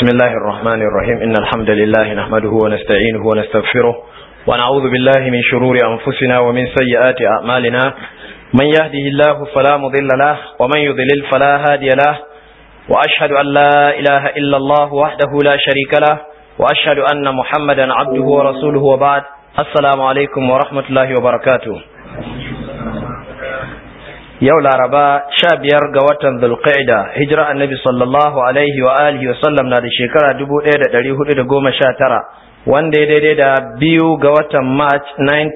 بسم الله الرحمن الرحيم إن الحمد لله نحمده ونستعينه ونستغفره ونعوذ بالله من شرور أنفسنا ومن سيئات أعمالنا من يهده الله فلا مضل له ومن يضلل فلا هادي له وأشهد أن لا إله إلا الله وحده لا شريك له وأشهد أن محمدا عبده ورسوله وبعد السلام عليكم ورحمة الله وبركاته yau laraba sha biyar ga watan zulqa'ida hijira annabi sallallahu alaihi wa alihi wa sallam na da shekara dubu ɗaya da ɗari hudu da goma sha tara wanda ya daidai da biyu ga watan march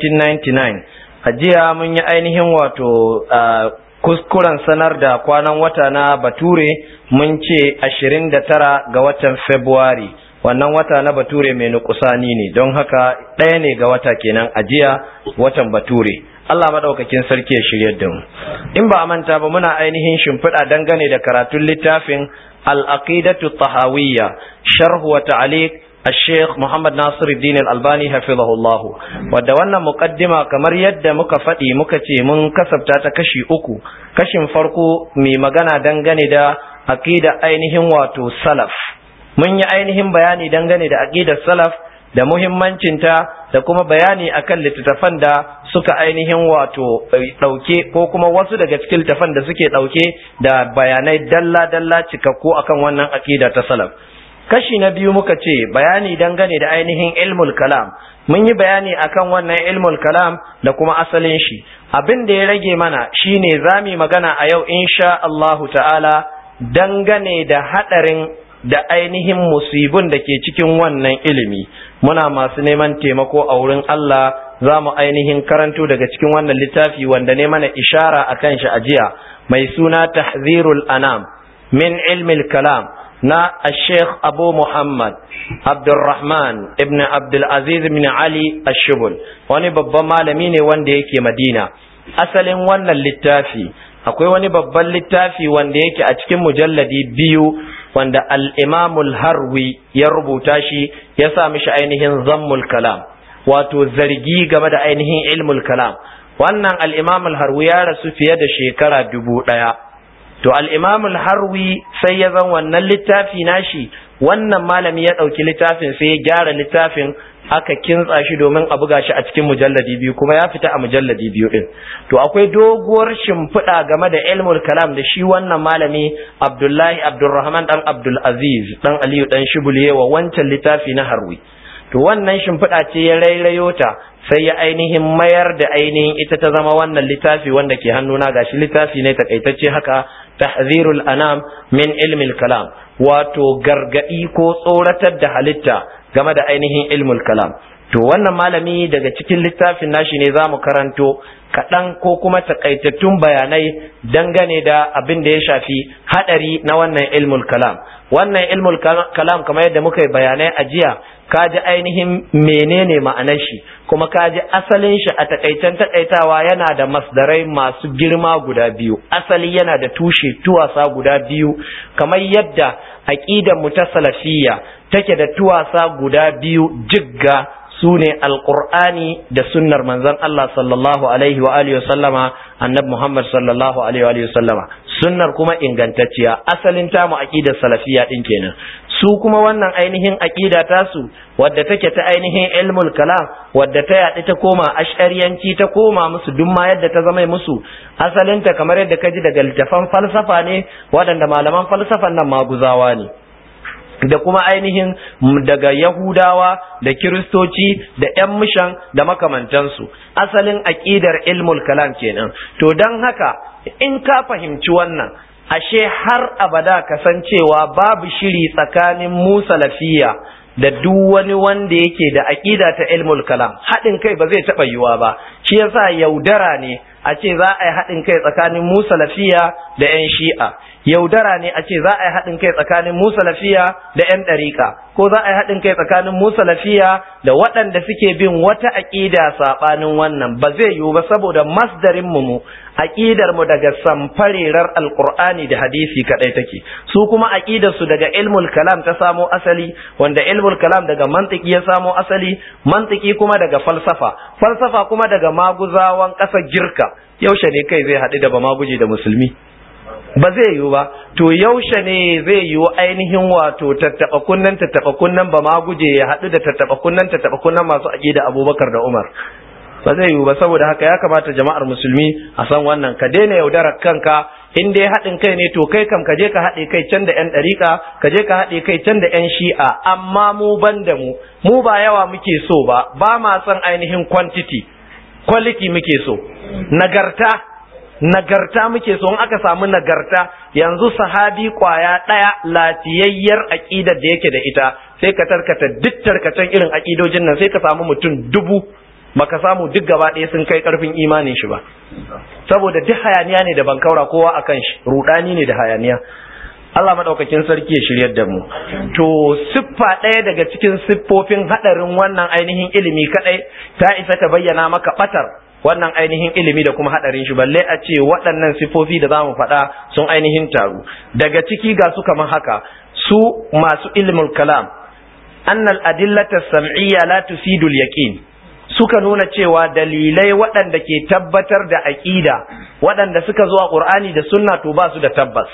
1999 a jiya mun yi ainihin wato kuskuren sanar da kwanan wata na bature mun ce ashirin da tara ga watan february wannan wata na bature mai nukusani ne don haka ɗaya ne ga wata kenan a jiya watan bature Allah madaukakin sarki ya shirye da mu in ba a manta ba muna ainihin shimfiɗa dangane da karatun littafin al-aqidatu tahawiyya sharh wa ta'liq الشيخ محمد ناصر الدين الألباني حفظه الله wadda wannan muqaddima kamar yadda muka faɗi muka ce mun kasabta ta kashi uku kashin farko mai magana dangane da aqida ainihin wato salaf mun yi ainihin bayani dangane da aqidar salaf da muhimmancinta da kuma bayani akan littattafan da suka ainihin wato ɗauke ko kuma wasu daga cikin littattafan da suke ɗauke da bayanai dalla-dalla cikakku akan wannan aƙida ta salaf kashi na biyu muka ce bayani dangane da ainihin ilmul kalam mun yi bayani akan wannan ilmul kalam da kuma asalin shi abin da ya rage mana shine zami magana a yau insha Allahu ta'ala dangane da haɗarin da ainihin musibin da ke cikin wannan ilimi muna masu neman taimako a wurin Allah za mu ainihin karanto daga cikin wannan littafi wanda ne mana ishara a kan shi a jiya mai suna tahzirul anam min ilmil kalam na Sheikh Abu Muhammad Abdulrahman ibn Abdulaziz ibn Ali Ashubul wani babban malami ne wanda yake Madina asalin wannan littafi akwai wani babban littafi wanda yake a cikin mujalladi biyu wanda al'imamul harwi ya rubuta shi ya sa mishi ainihin zammul kalam wato zargi game da ainihin ilmul kalam wannan al'imamul harwi ya rasu fiye da shekara dubu ɗaya to al'imamul harwi sai ya zan wannan littafi nashi wannan malami ya ɗauki littafin sai ya gyara littafin aka kintsa shi domin a buga shi a cikin mujalladi biyu kuma ya fita a mujalladi biyu din to akwai doguwar shimfiɗa game da ilmul kalam da shi wannan malami abdullahi abdulrahman dan abdul aziz dan aliyu dan shibule wa wancan littafi na harwi to wannan shimfiɗa ce ya rairayo ta sai ya ainihin mayar da ainihin ita ta zama wannan littafi wanda ke hannuna gashi littafi ne takaitacce haka tahzirul anam min ilmil kalam wato gargadi ko tsoratar da halitta game da ainihin ilmul kalam to wannan malami daga cikin littafin nashi ne za mu karanto kaɗan ko kuma takaitattun bayanai dangane da abin da ya shafi haɗari na wannan ilmul kalam wannan ilmul kalam kamar yadda muka yi bayanai a jiya ka ji ainihin menene ma'anar shi kuma ka ji asalin shi a takaitan takaitawa yana da masdarai masu girma guda biyu asali yana da tushe tuwasa guda biyu kamar yadda aqidar mu ta salafiyya take da tuwasa guda biyu jigga su ne alƙur'ani da sunnar manzon Allah sallallahu alaihi wa alihi sallama annabi Muhammad sallallahu alaihi wa alihi sallama sunnar kuma ingantacciya asalin ta mu aqidar salafiyya din kenan su kuma wannan ainihin aqida tasu wadda take ta ainihin ilmul kalam wadda ta yaɗi ta koma ash'ariyanci ta koma musu duk ma yadda ta zama musu asalinta kamar yadda ka ji daga littafan falsafa ne waɗanda malaman falsafan nan maguzawa ne da kuma ainihin daga Yahudawa da Kiristoci da ‘yan mishan da makamantansu asalin aƙidar ilmul kalam kenan to don haka in ka fahimci wannan ashe har abada kasancewa babu shiri tsakanin Musa lafiya da duk wani wanda yake da aƙida ta ilmul kalam haɗin kai ba zai taɓa yiwuwa ba shi yasa yaudara ne a ce za a yi haɗin kai tsakanin Musa lafiya da 'yan shi'a yaudara ne a ce za a yi haɗin kai tsakanin Musa lafiya da 'yan ɗariƙa ko za a yi haɗin kai tsakanin Musa lafiya da waɗanda suke bin wata aƙida saɓanin wannan ba zai yiwu ba saboda masdarin mu aƙidar mu daga samfarerar alƙur'ani da hadisi kaɗai take su kuma aƙidar su daga ilmul kalam ta samo asali wanda ilmul kalam daga mantiki ya samo asali mantiki kuma daga falsafa falsafa kuma daga maguzawan ƙasar girka yaushe ne kai zai haɗu da ba maguje da musulmi ba zai yiwu ba to yaushe ne zai yiwu ainihin wato tattaba kunnan tattaba kunnan ba ma guje ya haɗu da tattaba kunnan tattaba kunnan masu aqida Abubakar da Umar ba zai yiwu ba saboda haka ya kamata jama'ar musulmi a san wannan ka daina yaudarar kanka in dai haɗin kai ne to kai kam ka je ka haɗe kai can da ƴan ɗariƙa ka je ka haɗe kai can da ƴan shi'a amma mu ban da mu mu ba yawa muke so ba ba ma son ainihin quantity quality muke so nagarta nagarta muke so in aka samu nagarta yanzu sahabi kwaya ɗaya latiyayyar aƙidar da yake da ita sai ka tarkata duk tarkacen irin aƙidojin nan sai ka samu mutum dubu baka samu duk gaba ɗaya sun kai ƙarfin imanin shi ba saboda duk hayaniya ne da bankaura kowa akan shi rudani ne da hayaniya Allah madaukakin sarki ya shiryar da mu to siffa ɗaya daga cikin siffofin hadarin wannan ainihin ilimi kadai ta isa ta bayyana maka batar wannan ainihin ilimi da kuma hadarin shi balle a ce waɗannan siffofi da zamu faɗa sun ainihin taru daga ciki ga su kamar haka su masu ilmul kalam annal adillata sam'iyya la tufidul yaqin suka nuna cewa dalilai waɗanda ke tabbatar da aƙida waɗanda suka zo a ƙur'ani da sunna to ba su da tabbas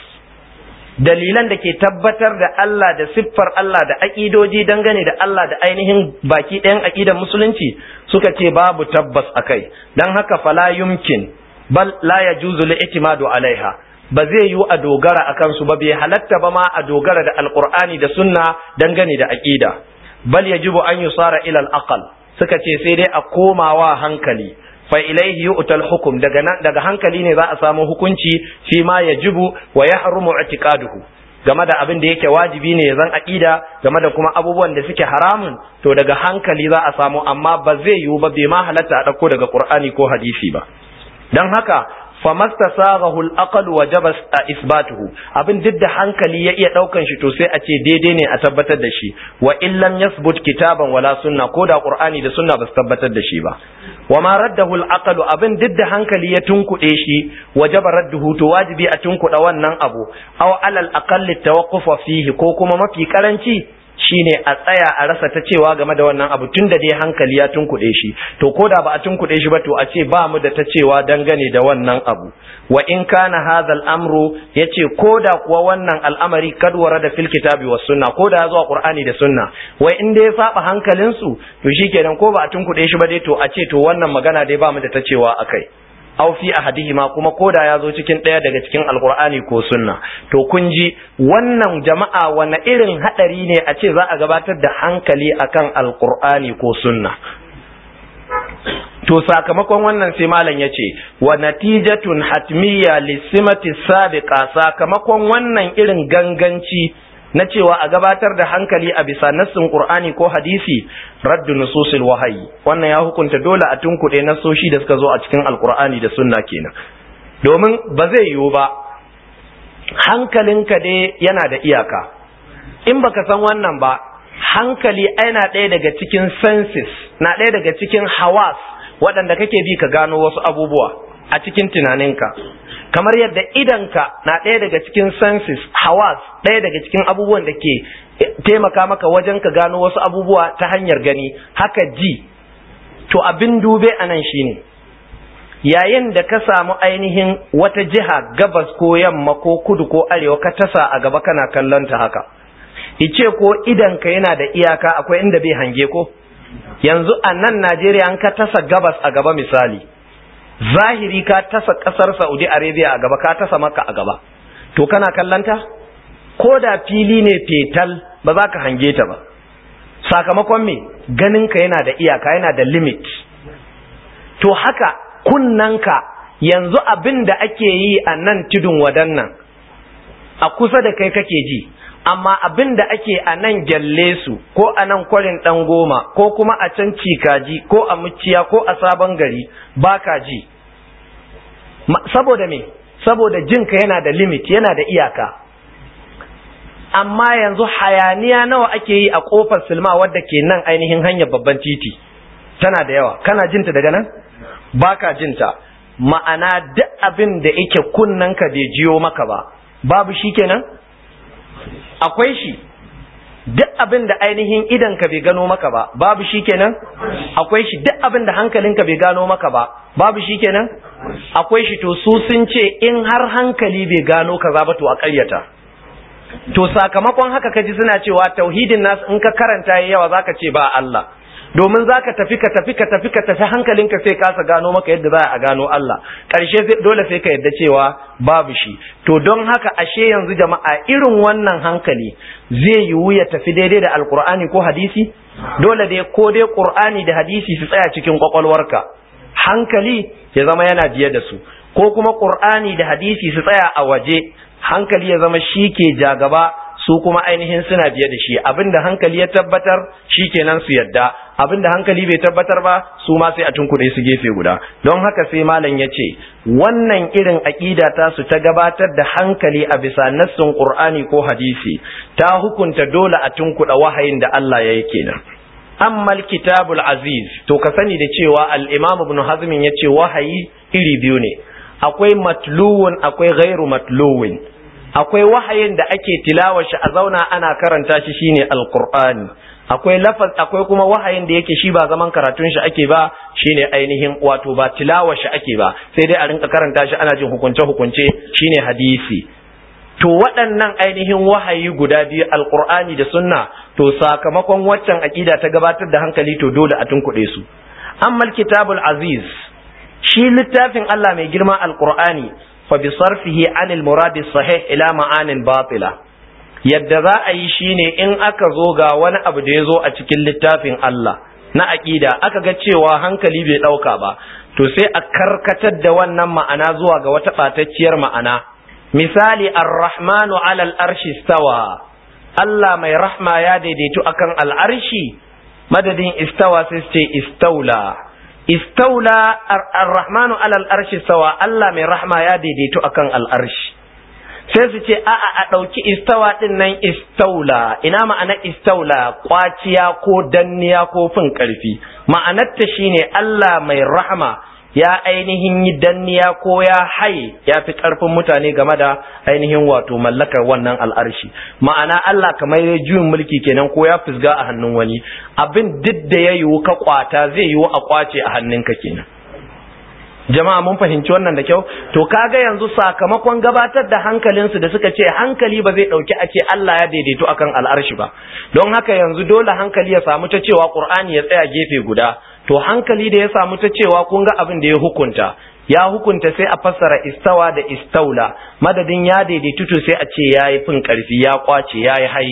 dalilan da ke tabbatar da Allah da siffar Allah da aƙidoji dangane da Allah da ainihin baki ɗayan aƙidan musulunci suka ce babu tabbas a kai don haka fala yumkin bal la yajuzu li'timadu alaiha ba zai yiwu a dogara a kansu ba bai halatta ba ma a dogara da alƙur'ani da sunna dangane da aƙida bal yajibu an yusara ila al-aqal suka ce sai dai a komawa hankali fa ilaihi yu'tal hukum daga daga hankali ne za a samu hukunci fi ma yajibu wa yahrumu i'tiqaduhu game da abin da yake wajibi ne zan aqida game da kuma abubuwan da suke haramun to daga hankali za a samu amma ba zai yiwu ba bai ma halatta a dauko daga qur'ani ko hadisi ba dan haka famastasaghahu al-aql wajaba isbatuhu abin duk da hankali ya iya daukan shi to sai a ce daidai ne a tabbatar da shi wa in lam yasbut kitaban wala sunna ko da qur'ani da sunna ba su tabbatar da shi ba wa ma raddahu al-aql abin duk da hankali ya tunkuɗe shi wajaba radduhu to wajibi a tunkuɗa wannan abu aw alal aqall tawaqquf fihi ko kuma mafi karanci shine a tsaya a rasa ta cewa game da wannan abu tun da dai hankali ya tunkuɗe shi to ko da ba a tunkuɗe shi ba to a ce ba mu da ta cewa dangane da wannan abu wa in kana hadha amru yace ko da kuwa wannan al'amari kad da fil kitabi was sunna ko da zuwa qur'ani da sunna wai in dai saba hankalin su to shikenan ko ba a tunkuɗe shi ba dai to a ce to wannan magana dai ba mu da ta cewa akai aw fi ahadihima kuma koda ya zo cikin ɗaya daga cikin alkur'ani ko sunna to kun ji wannan jama'a wani irin hadari ne a ce za a gabatar da hankali akan alkur'ani ko sunna to sakamakon wannan sai malam ya ce wa natijatun hatmiya lissimati sabiqa sakamakon wannan irin ganganci na cewa a gabatar da hankali a bisa nassin Qur'ani ko hadisi raddu nususil wahayi wannan ya hukunta dole a tunkuɗe nasoshi da suka zo a cikin alkur'ani da sunna kenan domin ba zai yiwu ba hankalinka dai yana da iyaka in baka san wannan ba hankali yana ɗaya daga cikin senses na ɗaya daga cikin hawas waɗanda kake bi ka gano wasu abubuwa a cikin tunaninka kamar yadda idanka na ɗaya daga cikin senses hawas ɗaya daga cikin abubuwan da ke taimaka maka wajen ka gano wasu abubuwa ta hanyar gani haka ji to abin dube a nan shine yayin da ka samu ainihin wata jiha gabas ko yamma ko kudu ko arewa ka tasa a gaba kana kallon ta haka ice ko idanka yana da iyaka akwai inda bai hange ko yanzu a nan najeriya an ka tasa gabas a gaba misali zahiri ka tasa kasar Saudi Arabia a gaba ka tasa maka a gaba to kana kallanta ko da fili ne fetal ba za ka hange ta ba sakamakon me ganinka yana da iyaka yana da limit to haka kunnanka yanzu abin da ake yi a nan tudun wadannan a kusa da kai kake ji amma abin da ake a nan gyalle su ko a nan kwarin ɗan goma ko kuma a can cikaji ko a muciya ko a sabon gari ba ka ji saboda me saboda jinka yana da limit yana da iyaka amma yanzu hayaniya nawa ake yi a kofar silma wadda ke nan ainihin hanyar babban titi tana da yawa kana jinta daga nan ba ka jinta ma'ana duk abin da yake kunnanka bai jiyo maka ba babu shi kenan akwai shi duk abin da ainihin idanka bai gano maka ba babu shi kenan akwai shi duk abin da hankalinka bai gano maka ba babu shi kenan akwai shi to su sun ce in har hankali bai gano kaza ba to a ƙaryata to sakamakon haka kaji suna cewa tauhidin nasu in ka karanta yawa zaka ce ba Allah domin za ka tafi ka tafi ka tafi ka tafi hankalinka sai kasa gano maka yadda za a gano Allah ƙarshe dole sai ka yadda cewa babu shi to don haka ashe yanzu jama'a irin wannan hankali zai yiwu ya tafi daidai da alkur'ani ko hadisi dole dai ko dai qur'ani da hadisi su tsaya cikin kwakwalwarka hankali ya zama yana biye da su ko kuma qur'ani da hadisi su tsaya a waje hankali ya zama shi ke jagaba su kuma ainihin suna biye da shi abinda hankali ya tabbatar shi kenan su yadda abinda hankali bai tabbatar ba su ma sai a tunkuɗe su gefe guda don haka sai malam ya ce wannan irin aƙida ta su ta gabatar da hankali a bisa nassin qur'ani ko hadisi ta hukunta dole a tunkuɗa wahayin da Allah ya yi kenan amma kitabul aziz to ka sani da cewa al-imam ibn hazm ya ce wahayi iri biyu ne akwai matluwun akwai ghairu matluwin akwai wahayin da ake tilawar shi a zauna ana karanta shi shine alqur'ani akwai lafaz akwai kuma wahayin da yake shi ba zaman karatun shi ake ba shine ainihin wato ba tilawar shi ake ba sai dai a rinka karanta shi ana jin hukunce hukunce shine hadisi to waɗannan ainihin wahayi guda biyu alqur'ani da sunna to sakamakon waccan aqida ta gabatar da hankali to dole a tunkuɗe su amma kitabul aziz shi littafin Allah mai girma alqur'ani فبصرفه عن المراد الصحيح إلى معان باطلة yadda za a yi shine in aka zo ga wani abu da ya zo a cikin littafin Allah na aƙida aka ga cewa hankali bai ɗauka ba to sai a karkatar da wannan ma'ana zuwa ga wata ɓatacciyar ma'ana misali ar-rahmanu alal arshi stawa Allah mai rahma ya daidaitu akan al'arshi madadin istawa sai ce istaula istaula ar-rahmanu alal arshi sawa Allah mai rahma ya daidaito akan al'arshi sai su ce a'a a ɗauki istawa ɗin nan istaula ina ma'ana istaula kwaciya ko danniya ko fin ƙarfi ma'anarta shine Allah mai rahma ya ainihin yi danniya ko ya haye ya fi ƙarfin mutane game da ainihin wato mallakar wannan al'arshi ma'ana Allah kamar ya juyin mulki kenan ko ya fusga a hannun wani abin duk da ya yiwu ka kwata zai yiwu a kwace a hannunka kenan jama'a mun fahimci wannan da kyau to kaga yanzu sakamakon gabatar da hankalinsu da suka ce hankali ba zai dauki a ce Allah ya daidaito akan al'arshi ba don haka yanzu dole hankali ya samu ta cewa Qur'ani ya tsaya gefe guda to hankali da ya samu ta cewa kun ga abin da ya hukunta ya hukunta sai a fassara istawa da istaula madadin ya daidaitu to sai a ce yayi fin karfi ya kwace yayi hai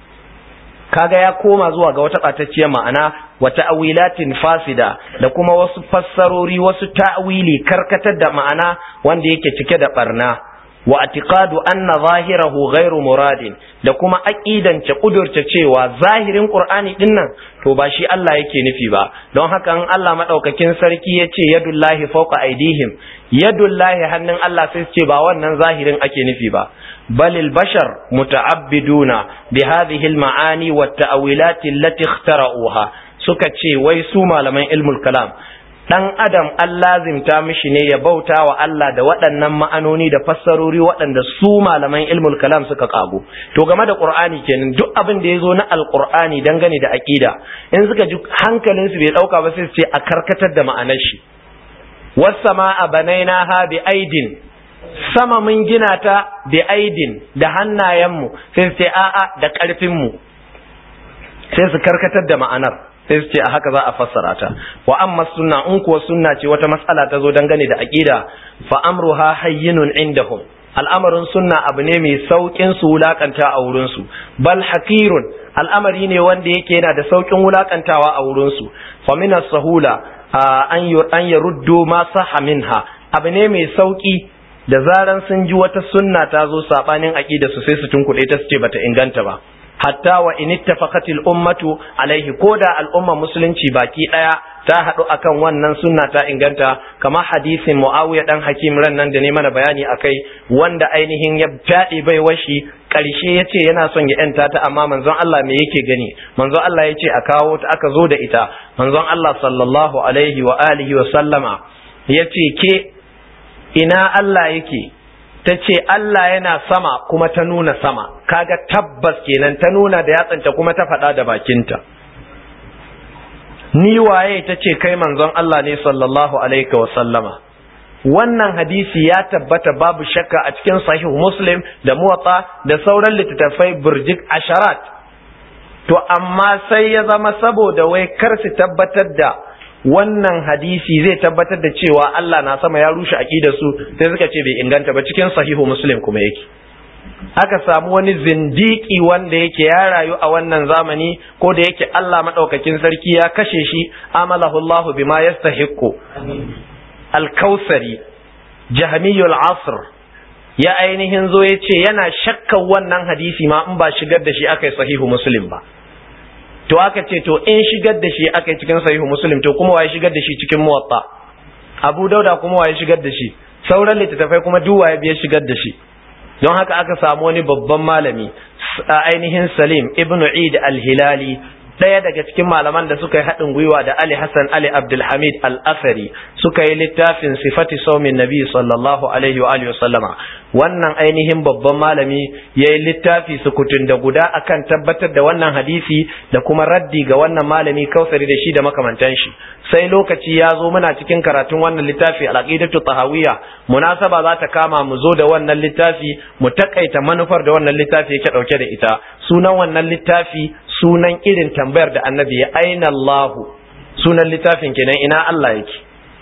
kaga ya koma zuwa ga wata ɓatacciyar ma'ana wata awilatin fasida da kuma wasu fassarori wasu ta'wili karkatar da ma'ana wanda yake cike da barna wa atiqadu anna zahirahu ghairu muradin da kuma aqidance kudurce cewa zahirin qur'ani din nan to ba shi Allah yake nufi ba don haka in Allah madaukakin sarki yace yadullahi fawqa aidihim yadullahi hannun Allah sai ce ba wannan zahirin ake nufi ba بل البشر متعبدون بهذه المعاني والتأويلات التي اخترعوها suka ce wai su malaman ilmul kalam dan adam an lazimta mishi ne ya bauta wa Allah da waɗannan ma'anoni da fassarori waɗanda su malaman ilmul kalam suka kago to game da qur'ani kenan duk abin da yazo na alqur'ani dangane da aqida in suka ji hankalin su bai dauka ba sai su ce a karkatar da ma'anar shi was sama'a banainaha bi aidin sama mun gina ta bi aidin da hannayenmu sai su ce a'a da ƙarfinmu sai su karkatar da ma'anar sai su ce a haka za a fassara ta wa amma sunna in kuwa sunna ce wata matsala ta zo dangane da aqida fa amruha hayyinun indahum al'amarin sunna abu ne mai saukin su wulakanta a wurin su bal hakirun al'amari ne wanda yake yana da saukin wulakantawa a wurin su fa min sahula an an yaruddu ma sahha minha abu ne mai sauki da zaran sun ji wata sunna ta zo sabanin aqida su sai su tunkuɗe ta su ce bata inganta ba hatta wa in ittafaqatil ummatu alaihi koda al'umma musulunci baki daya ta hadu akan wannan sunna ta inganta kama hadisin muawiya dan hakim ran nan da ne mana bayani akai wanda ainihin ya fadi bai washi karshe yace yana son ya yanta ta amma manzon Allah me yake gani manzon Allah yace a kawo ta aka zo da ita manzon Allah sallallahu alaihi wa alihi wa sallama yace ke ina Allah yake ta ce Allah yana sama kuma ta nuna sama kaga tabbas kenan ta nuna da yatsanta kuma ta faɗa da bakinta ni waye ta ce kai manzon Allah ne sallallahu alaihi wa sallama wannan hadisi ya tabbata babu shakka a cikin sahih muslim da muwatta da sauran littattafai burjik asharat to amma sai ya zama saboda wai kar su tabbatar da wannan hadisi zai tabbatar da cewa Allah na sama ya rushe aqidar su sai suka ce bai inganta ba cikin sahihu muslim kuma yake aka samu wani zindiki wanda yake ya rayu a wannan zamani ko da yake Allah madaukakin sarki ya kashe shi amalahu Allah bima yastahiqqu al-kausari jahmiyul asr ya ainihin zo ya ce yana shakkan wannan hadisi ma in ba shigar da shi aka yi sahihu muslim ba to aka ce to in shigar da shi aka yi cikin sahihu muslim to kuma waye shigar da shi cikin muwatta abu dauda kuma waye shigar da shi sauran littattafai kuma duk waye biya shigar da shi don haka aka samu wani babban malami ainihin salim ibnu eid al-hilali ɗaya daga cikin malaman da suka yi haɗin gwiwa da Ali Hassan Ali Abdulhamid Al-Asari suka yi littafin sifati saumin Nabi sallallahu alaihi wa alihi sallama wannan ainihin babban malami ya yi littafi sukutun da guda akan tabbatar da wannan hadisi da kuma raddi ga wannan malami kausari da shi da makamantan shi sai lokaci ya zo muna cikin karatun wannan littafi al-aqidatu tahawiyya munasaba za ta kama mu zo da wannan littafi mu takaita manufar da wannan littafi yake dauke da ita sunan wannan littafi sunan irin tambayar da annabi ya aina Allahu sunan littafin kenan ina Allah yake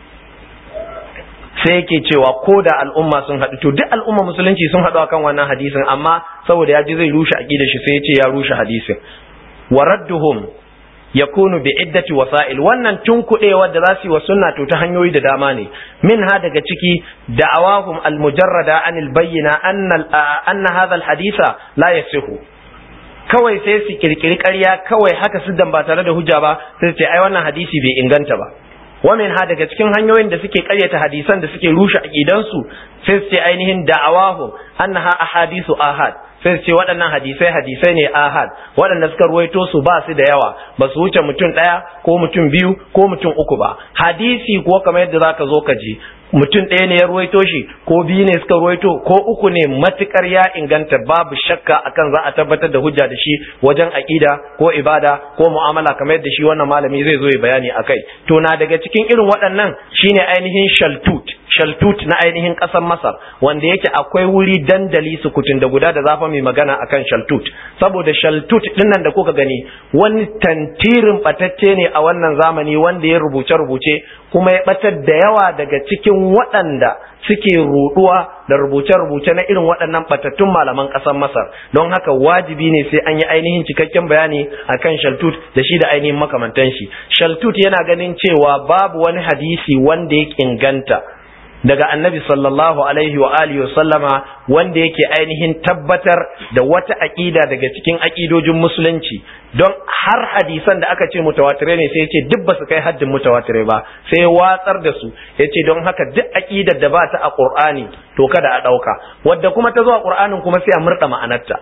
sai yake cewa ko da al'umma sun haɗu to duk al'umma musulunci sun haɗu akan wannan hadisin amma saboda ya ji zai rushe aqidar shi sai ya ce ya rushe hadisin wa radduhum yakunu bi iddati wasa'il wannan tunkuɗewa da za su yi wa sunna to ta hanyoyi da dama ne min ha daga ciki da'awahum al-mujarrada anil bayyina anna anna hadha al-haditha la yasihu kawai sai su kirkiri ƙarya kawai haka su ba tare da hujja ba sai ce ai wannan hadisi bai inganta ba wa min ha daga cikin hanyoyin da suke ƙaryata hadisan da suke rushe aqidansu sai su ce ainihin da'awahum annaha ahadisu ahad sai su ce waɗannan hadisai hadisai ne ahad waɗanda suka ruwaito su ba su da yawa ba su wuce mutum ɗaya ko mutum biyu ko mutum uku ba hadisi ko kamar yadda zaka zo ka ji mutum ɗaya ne ya ruwaito shi ko biyu ne suka ruwaito ko uku ne matukar ya inganta babu shakka akan za a tabbatar da hujja da shi wajen aƙida ko ibada ko mu'amala kamar yadda shi wannan malami zai zo ya bayani akai to na daga cikin irin waɗannan shine ainihin shaltut shaltut na ainihin ƙasar masar wanda yake akwai wuri dandali sukutun da guda da zafa mai magana akan shaltut saboda shaltut dinnan da kuka gani wani tantirin batacce ne a wannan zamani wanda ya rubuce rubuce kuma ya batar da yawa daga cikin waɗanda suke ruɗuwa da rubuce-rubuce na irin waɗannan batattun malaman ƙasar Masar don haka wajibi ne sai an yi ainihin cikakken bayani akan Shaltut da shi da ainihin makamantan shi Shaltut yana ganin cewa babu wani hadisi wanda ya inganta daga annabi sallallahu alaihi wa alihi sallama wanda yake ainihin tabbatar da wata aƙida daga cikin aƙidojin musulunci don har hadisan da aka ce mutawatire ne sai ce duk ba su kai haddin mutawatire ba sai watsar da su ya ce don haka duk aƙidar da ba ta a ƙur'ani to kada a ɗauka wadda kuma ta zo a ƙur'anin kuma sai a murɗa ma'anarta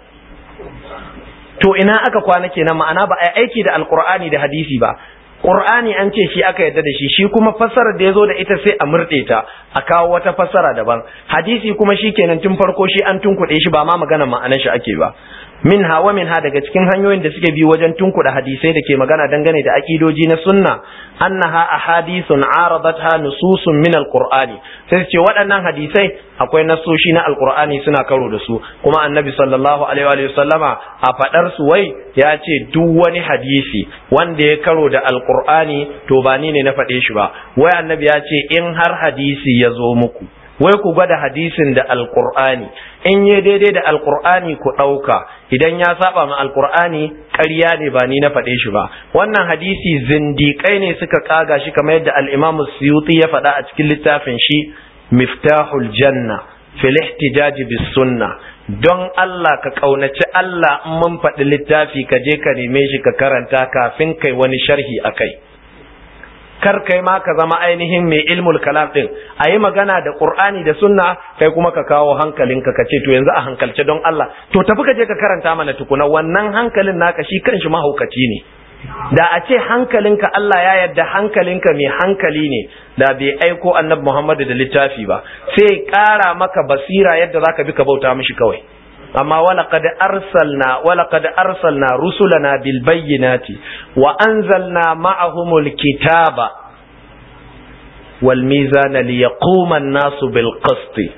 to ina aka kwana kenan ma'ana ba a aiki da alƙur'ani da hadisi ba Qur'ani an ce shi aka yadda da shi shi kuma fassarar da ya zo da ita sai a murɗe ta a kawo wata fassara daban hadisi kuma shi kenan tun farko shi an tunkuɗe shi ba ma magana ma'anar shi ake ba min ha wa min ha daga cikin hanyoyin da suke bi wajen tunkuɗa hadisai da ke magana dangane da aƙidoji na sunna annaha ahadithun aradatha nususun min alqur'ani sai ce waɗannan hadisai akwai nasoshi na alqur'ani suna karo da su kuma annabi sallallahu alaihi wa sallama a faɗar su wai ya ce duk wani hadisi wanda ya karo da alqur'ani to ba ni ne na faɗe shi ba wai annabi ya ce in har hadisi ya zo muku wai ku gwada hadisin da alkur'ani in yi daidai da alkur'ani ku ɗauka idan ya saba ma alkur'ani ƙarya ne ba ni na faɗe shi ba wannan hadisi zindiƙai ne suka kaga shi kamar yadda al'imamu suyuti ya faɗa a cikin littafin shi miftahul janna fil ihtijaji bis sunna don Allah ka kaunaci Allah in mun faɗi littafi ka je ka neme shi ka karanta kafin kai wani sharhi akai kar kai ma ka zama ainihin mai ilmul kalam din a yi magana da qur'ani da sunna kai kuma ka kawo hankalinka ka ce to yanzu a hankalce don Allah to tafi ka je ka karanta mana tukuna wannan hankalin naka shi kanshi mahaukaci ne da a ce hankalinka Allah ya yarda hankalinka mai hankali ne da bai aiko annabi Muhammadu da littafi ba sai ƙara maka basira yadda zaka bi ka bauta mishi kawai amma walaqad arsalna walaqad arsalna rusulana bil bayyinati wa anzalna ma'ahumul kitaba wal mizana liyaquma an-nasu bil qisti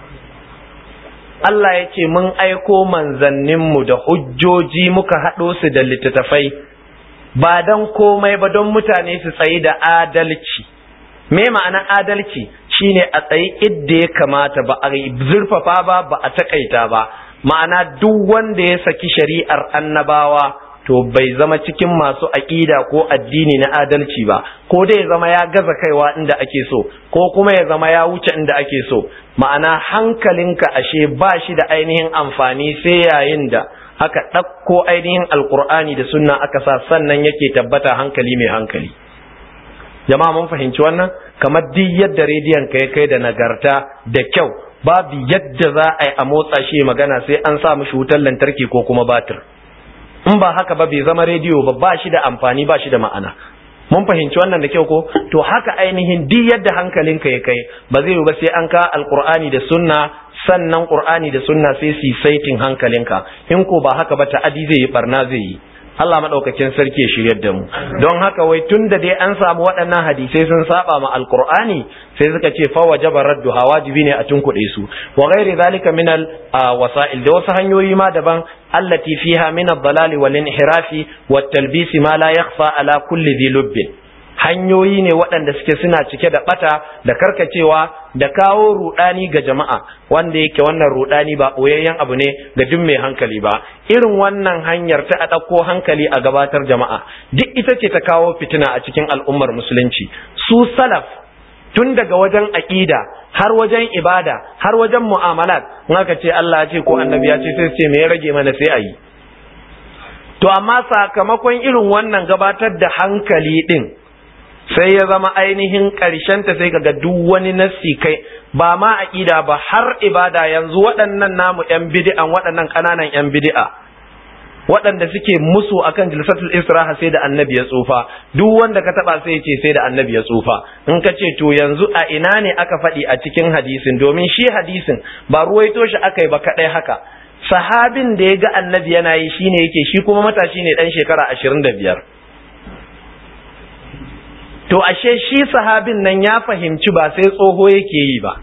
Allah ya ce mun aiko manzanninmu da hujjoji muka haɗo su da littattafai ba don komai ba don mutane su tsayi da adalci me ma'ana adalci shine a tsayi idda ya kamata ba a zurfafa ba ba a takaita ba ma'ana duk wanda ya saki shari'ar annabawa to bai zama cikin masu aƙida ko addini na adalci ba ko dai ya zama ya gaza kaiwa inda ake so ko kuma ya zama ya wuce inda ake so ma'ana hankalinka ashe ba shi da ainihin amfani sai yayin da aka ɗauko ainihin alkur'ani da sunna aka sa sannan yake tabbata hankali mai hankali jama'a mun fahimci wannan kamar duk yadda rediyon ka ya kai da nagarta da kyau babu yadda za a yi a motsa shi magana sai an sa mishi wutar lantarki ko kuma batir in ba haka ba bai zama rediyo ba ba shi da amfani ba shi da ma'ana mun fahimci wannan da kyau ko to haka ainihin duk yadda hankalinka ya kai ba zai yi ba sai an ka alkur'ani da sunna sannan qur'ani da sunna sai su saitin hankalinka in ko ba haka ba ta'adi zai yi barna zai yi Allah madaukakin sarki ya shiryar da mu don haka wai tun da dai an samu waɗannan hadisai sun saba ma alqur'ani sai suka ce fa wajaba raddu wajibi ne a tunkuɗe su wa ghairi zalika min al wasa'il da wasu hanyoyi ma daban allati fiha min ad-dalali wal inhirafi wat talbisi ma la yakhfa ala kulli dhi lubbin hanyoyi ne waɗanda suke suna cike da ɓata da karkacewa da kawo rudani ga jama'a wanda yake wannan rudani ba ɓoyayyen abu ne ga duk mai hankali ba irin wannan hanyar ta a ɗauko hankali a gabatar jama'a duk ita ce ta kawo fitina a cikin al'ummar musulunci su salaf tun daga wajen aƙida har wajen ibada har wajen mu'amalat in aka ce Allah ya ce ko annabi ya ce sai ce me ya rage mana sai a yi to amma sakamakon irin wannan gabatar da hankali din sai ya zama ainihin ta sai kaga duk wani nassi kai ba ma aqida ba har ibada yanzu waɗannan namu yan bid'an waɗannan ƙananan yan bid'a waɗanda suke musu akan jilsatul israha sai da annabi ya tsufa duk wanda ka taba sai ya ce sai da annabi ya tsufa in ka ce to yanzu a ina ne aka faɗi a cikin hadisin domin shi hadisin ba ruwaito shi aka yi ba kaɗai haka sahabin da ya ga annabi yana yi shine yake shi kuma matashi ne ɗan shekara ashirin da biyar to ashe shi sahabin nan ya fahimci ba sai tsoho yake yi ba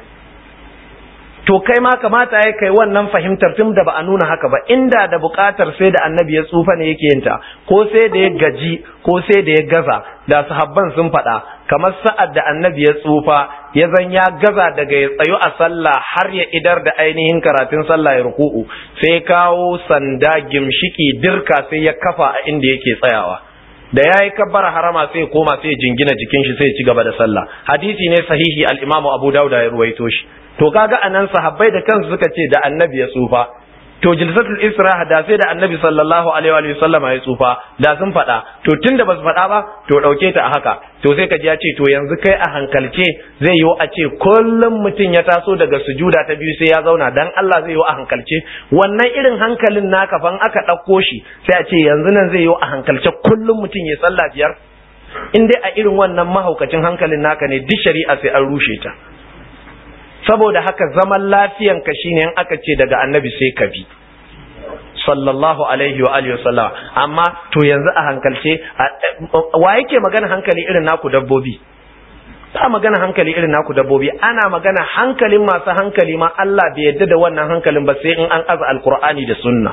to kai ma kamata ya kai wannan fahimtar tun da ba a nuna haka ba inda da bukatar sai da annabi ya tsufa ne yake yinta ko sai da ya gaji ko sai da ya gaza da sahabban sun faɗa kamar sa'ad da annabi ya tsufa ya zan ya gaza daga ya tsayu a sallah har ya idar da ainihin karatun sallah ya ruku'u sai kawo sanda gimshiki dirka sai ya kafa a inda yake tsayawa da ya yi kabbara harama sai ya koma sai ya jingina jikin shi sai ya ci gaba da sallah hadisi ne sahihi al-imamu abu dauda ya ruwaito shi to kaga anan sahabbai da kansu suka ce da annabi ya tsufa to jilsatul israh da sai da annabi sallallahu alaihi wa sallam ya tsufa da sun faɗa to tunda basu faɗa ba to ɗauke ta a haka to sai ka ji ya ce to yanzu kai a hankalce zai yiwu a ce kullum mutum ya taso daga sujuda ta biyu sai ya zauna dan Allah zai yiwu a hankalce wannan irin hankalin naka fan aka ɗauko shi sai a ce yanzu nan zai yiwu a hankalce kullum mutum ya sallah biyar in dai a irin wannan mahaukacin hankalin naka ne duk shari'a sai an rushe ta saboda haka zaman lafiyanka shine in aka ce daga annabi sai ka bi sallallahu alaihi wa alihi wasallam amma to yanzu a hankalce wa yake magana hankali irin naku dabbobi ba magana hankali irin naku dabbobi ana magana hankalin masu hankali ma Allah bai yadda da wannan hankalin ba sai in an aza alqur'ani da sunna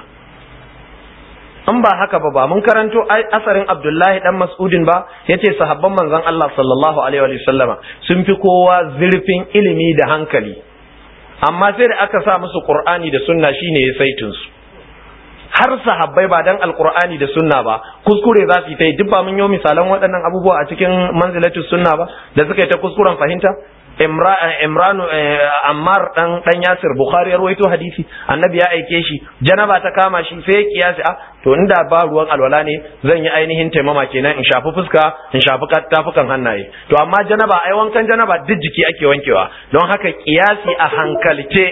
in ba haka ba ba mun karanto asarin Abdullahi dan Mas'udin ba yace sahabban manzon Allah sallallahu alaihi wa sallama sun fi kowa zurfin ilimi da hankali amma sai da aka sa musu Qur'ani da sunna shine ya saitin su har sahabbai ba dan alqur'ani da sunna ba kuskure za su yi ta yi duk ba mun yi misalan waɗannan abubuwa a cikin manzilatus sunna ba da suka yi ta kuskuren fahimta Imran Ammar dan dan Yasir Bukhari ya rawaito hadisi annabi ya aike shi janaba ta kama shi sai ya kiyasi a to inda ba ruwan alwala ne zan yi ainihin taimama kenan in shafi fuska in shafi tafukan hannaye to amma janaba ai wankan janaba duk jiki ake wankewa don haka kiyasi a hankalce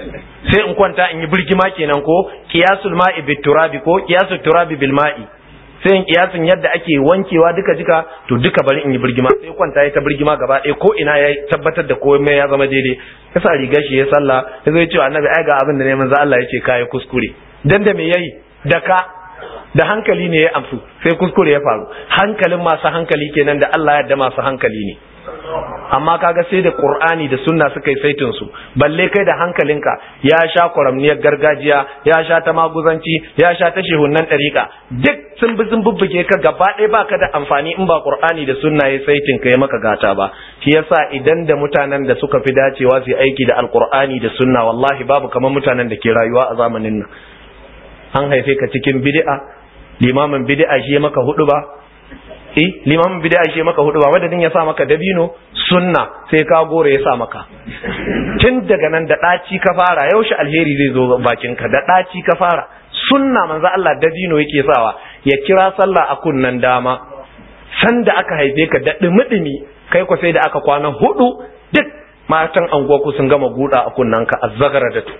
sai in kwanta in yi birgima kenan ko kiyasul ma'i bit turabi ko kiyasul turabi bil ma'i sai in kiyasin yadda ake wankewa duka jika to duka bari in yi birgima sai kwanta ya ta birgima gaba ɗaya ko ina ya tabbatar da komai ya zama daidai ya sa rigar shi ya sallah ya zo ya ce annabi ai ga abin da ne manzo Allah ya ce kai kuskure dan da me yayi da ka da hankali ne ya amsu sai kuskure ya faru hankalin masu hankali kenan da Allah ya da masu hankali ne amma kaga sai da Qur'ani da sunna suka yi saitin su balle kai da hankalinka ya sha kwaramniyar gargajiya ya sha ta maguzanci ya sha ta shehunnan ɗariƙa duk sun bi sun bubbuge ka gaba ɗaya baka da amfani in ba Qur'ani da sunna ya saitin ka ya maka gata ba shi yasa idan da mutanen da suka fi dacewa su aiki da alqur'ani da sunna wallahi babu kamar mutanen da ke rayuwa a zamanin nan an haife ka cikin bid'a limamin bid'a shi ya maka hudu ba eh limamin bid'a shi maka hudu ba madadin ya sa maka dabino sunna sai ka gore ya sa maka tun daga nan da daci ka fara yaushe alheri zai zo bakin ka da daci ka fara sunna manzo Allah dabino yake sawa ya kira sallah a kunnan dama sanda aka haife ka da dumi kai ko sai da aka kwana hudu duk matan anguwa sun gama guda a kunnan ka azzagara da tu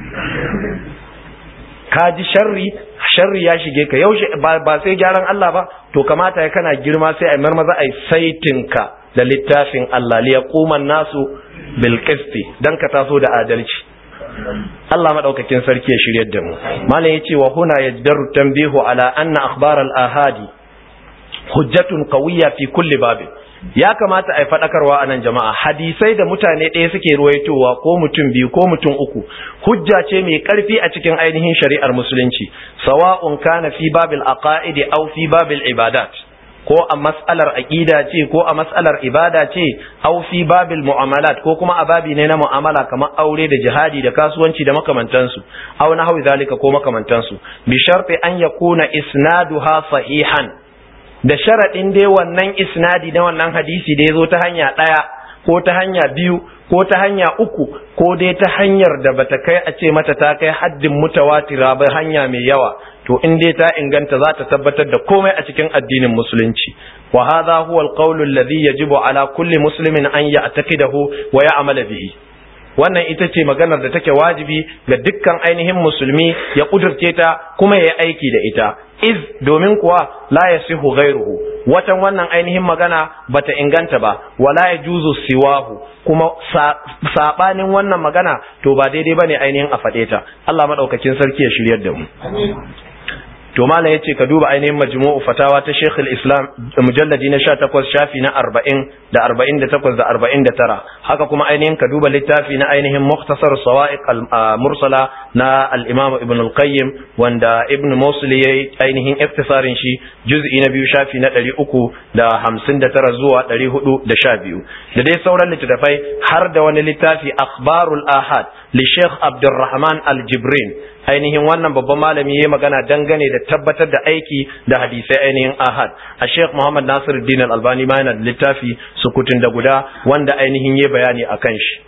ka ji sharri sharri ya shige ka yaushe ba sai gyaran Allah ba to kamata ya kana girma sai ai marmaza ai saitin ka da littafin Allah li yaquman nasu bil qisti dan ka taso da adalci Allah madaukakin sarki ya shiryar da mu malam yace wa huna yajdaru tanbihu ala anna akhbar al ahadi hujjatun qawiyya fi kulli babin ya kamata a yi faɗakarwa a nan jama'a hadisai da mutane ɗaya suke ruwaitowa ko mutum biyu ko mutum uku hujja ce mai ƙarfi a cikin ainihin shari'ar musulunci sawa'un kana fi babil aqaidi aw fi babil ibadat ko a mas'alar aqida ce ko a mas'alar ibada ce aw fi babil mu'amalat ko kuma a babi ne na mu'amala kamar aure da jihadi da kasuwanci da makamantansu aw nahwi zalika ko makamantansu bi sharti an yakuna isnaduha sahihan da sharaɗin dai wannan isnadi na wannan hadisi da ya zo ta hanya ɗaya ko ta hanya biyu ko ta hanya uku ko dai ta hanyar da bata kai a ce mata ta kai haddin mutawatira ba hanya mai yawa to in dai ta inganta za ta tabbatar da komai a cikin addinin musulunci wa hadha huwa alqawlu alladhi yajibu ala kulli muslimin an ya'taqidahu wa ya'mala bihi wannan ita ce maganar da take wajibi ga dukkan ainihin musulmi ya kudurce ta kuma ya yi aiki da ita iz domin kuwa la yasihu ghairuhu watan wannan ainihin magana bata inganta ba wala yajuzu siwahu kuma sabanin wannan magana to ba daidai bane ainihin a fade ta Allah madaukakin sarki ya shiryar da mu to malam yace ka duba ainihin majmu'u fatawa ta Sheikh al-Islam mujalladi na 18 shafi na 40 da 48 da 49 haka kuma ainihin ka duba littafi na ainihin mukhtasar sawa'iq al-mursala na al-Imam Ibn al-Qayyim wanda Ibn Mosul yayi ainihin iktisarin shi juz'i na biyu shafi na 359 zuwa 412 da dai sauran littattafai har da wani littafi akhbarul ahad li Sheikh Abdulrahman al-Jibrin ainihin wannan babban malami ya magana dangane da tabbatar da aiki da hadisai ainihin ahad a sheikh muhammad nasir din albani ma yana da littafi sukutun da guda wanda ainihin ya bayani a kan shi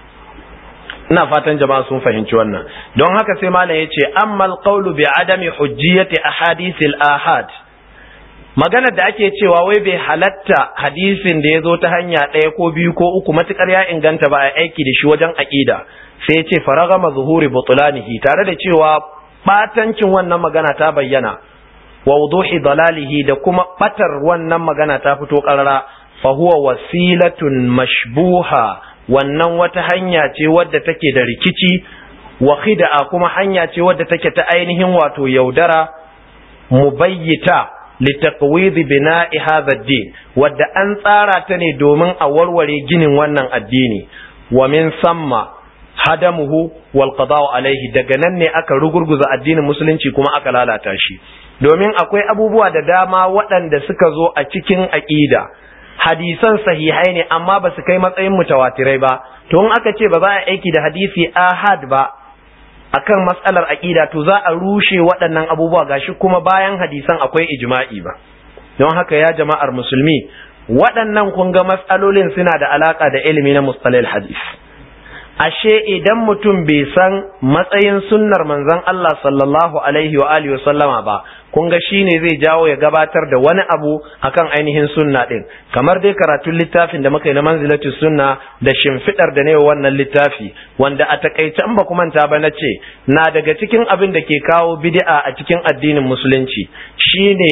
ina fatan jama'a sun fahimci wannan don haka sai malam ya ce ammal qawlu bi adami hujjiyati ahadithil ahad maganar da ake cewa wai bai halatta hadisin da ya zo ta hanya ɗaya ko biyu ko uku matukar ya inganta ba a aiki da shi wajen aƙida sai ya ce faragama zuhuri butulanihi tare da cewa batancin wannan magana ta bayyana wa wuduhi dalalihi da kuma batar wannan magana ta fito karara fa huwa wasilatun mashbuha wannan wata hanya ce wadda take da rikici wa khid'a kuma hanya ce wadda take ta ainihin wato yaudara mubayyita litaqwid bina'i hadha ad-din wadda an tsara ta ne domin a warware ginin wannan addini wa min samma hadamuhu wal qada'u alaihi daga nan ne aka rugurguza addinin musulunci kuma aka lalata shi domin akwai abubuwa da dama waɗanda suka zo a cikin aqida hadisan sahihai ne amma ba su kai matsayin mutawatirai ba to in aka ce ba za a aiki da hadisi ahad ba akan matsalar aqida to za a rushe waɗannan abubuwa gashi kuma bayan hadisan akwai ijma'i ba don haka ya jama'ar musulmi waɗannan kun ga matsalolin suna da alaka da ilimi na mustalil hadis ashe idan mutum bai san matsayin sunnar manzon Allah sallallahu alaihi wa alihi sallama ba kun ga shine zai jawo ya gabatar da wani abu akan ainihin sunna din kamar dai karatun littafin da muka yi na manzilatu sunna da shimfidar da ne wannan littafi wanda a takaice in ba ku manta ba nace na daga cikin abin da ke kawo bid'a a cikin addinin musulunci shine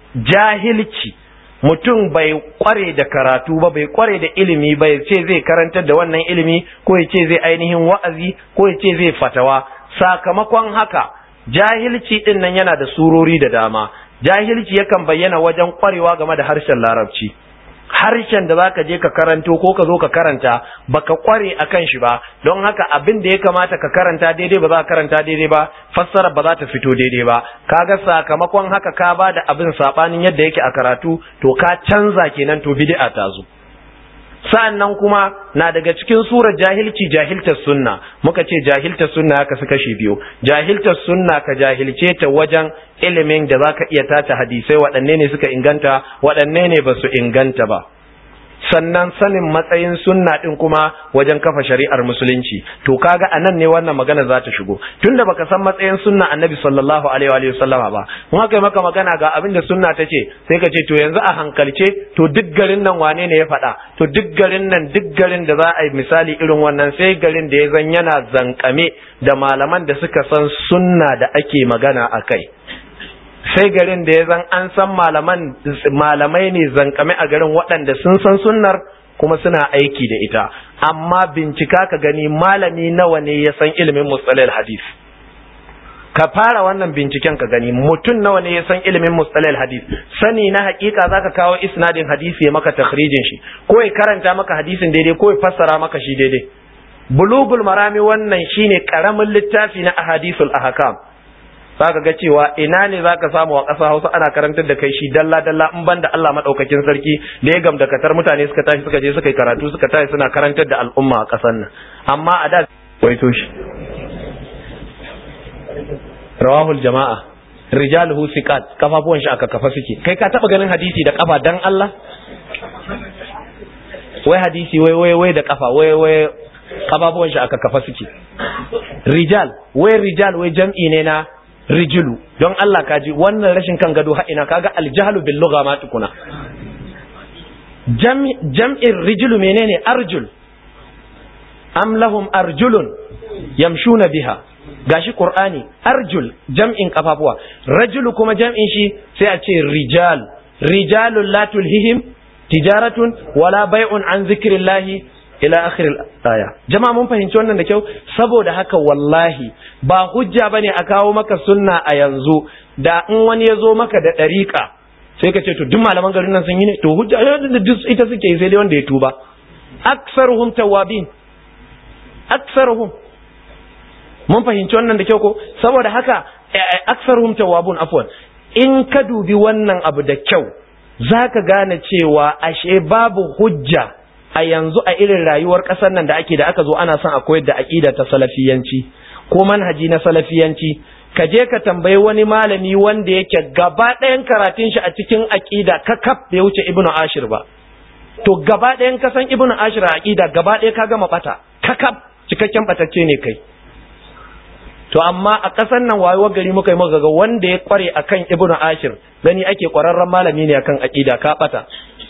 jahilci mutum bai kware da karatu ba bai kware da ilimi ba ya ce zai karantar da wannan ilimi ko ya ce zai ainihin wa'azi ko ya ce zai fatawa sakamakon haka jahilci din nan yana da surori da dama jahilci yakan bayyana wajen kwarewa game da harshen larabci harshen da zaka je ka karanto ko ka zo ka karanta baka kware akan shi ba don haka abin da ya kamata ka karanta daidai ba za ka karanta daidai ba fassara ba za ta fito daidai ba kaga sakamakon haka ka ba da abin sabanin yadda yake a karatu to ka canza kenan to bid'a ta zo sa'annan kuma na daga cikin surar jahilci jahiltar sunna muka ce jahiltar sunna haka su kashe biyu jahiltar sunna ka jahilce ta wajen ilimin da zaka iya tata hadisai waɗanne ne suka inganta waɗanne ne ba su inganta ba sannan sanin matsayin sunna din kuma wajen kafa shari'ar musulunci to kaga anan ne wannan magana za ta shigo tunda baka san matsayin sunna annabi sallallahu alaihi wa sallama ba mun haka maka magana ga abin da sunna ta ce sai ka ce to yanzu a hankalce to duk garin nan wane ne ya faɗa to duk garin nan duk garin da za a yi misali irin wannan sai garin da ya zan yana zankame da malaman da suka san sunna da ake magana a kai sai garin da ya zan an san malaman malamai ne zankame a garin waɗanda sun san sunnar kuma suna aiki da ita amma bincika ka gani malami nawa ne ya san ilimin mustalil hadis ka fara wannan binciken ka gani mutum nawa ne ya san ilimin mustalil hadis sani na hakika zaka kawo isnadin hadisi ya maka takhrijin shi ko ya karanta maka hadisin daidai ko ya fassara maka shi daidai bulugul marami wannan shine karamin littafi na ahadisul ahkam zaka ga cewa ina ne zaka samu a ƙasa Hausa ana karantar da kai shi dalla dalla in banda Allah madaukakin sarki da ya gamda katar mutane suka tashi suka je suka yi karatu suka tashi suna karantar da al'umma a ƙasar nan amma a da waito shi rawahul jama'a rijaluhu siqat kafafuwan shi aka kafa suke kai ka taba ganin hadisi da kafa dan Allah wai hadisi wai wai wai da kafa wai wai kafafuwan shi aka kafa suke rijal wai rijal wai jam'i ne na rijulu don Allah kaji wannan rashin kan gado ha ina kaga aljahlu bil lugha ma tukuna jam'in rijulu menene arjul am lahum arjulun yamshuna biha gashi qur'ani arjul jam'in kafafuwa rajulu kuma jam'in shi sai a ce rijal rijalun la tulhihim tijaratun wala bai'un an zikrillahi ila akhir aya jama'a mun fahimci wannan da kyau saboda haka wallahi ba hujja bane a kawo maka sunna a yanzu da in wani ya zo maka da dariƙa sai ka ce to duk malaman garin nan sun yi ne to hujja ita suke sai dai wanda ya tuba aksaruhum tawabin aksaruhum mun fahimci wannan da kyau ko saboda haka aksaruhum tawabun afwan in ka dubi wannan abu da kyau zaka gane cewa ashe babu hujja a yanzu a irin rayuwar ƙasar nan da ake da aka zo ana son a koyar da aƙida ta salafiyanci ko manhaji na salafiyanci ka je ka tambayi wani malami wanda yake gaba ɗayan karatun shi a cikin aƙida kakaf bai wuce ibnu ashir ba to gaba ɗayan ka san ibnu ashir a aƙida gaba ɗaya ka gama bata kakaf cikakken batacce ne kai to amma a ƙasar nan wayo gari muka yi muka ga wanda ya kware akan ibnu ashir gani ake ƙwararren malami ne akan aƙida ka bata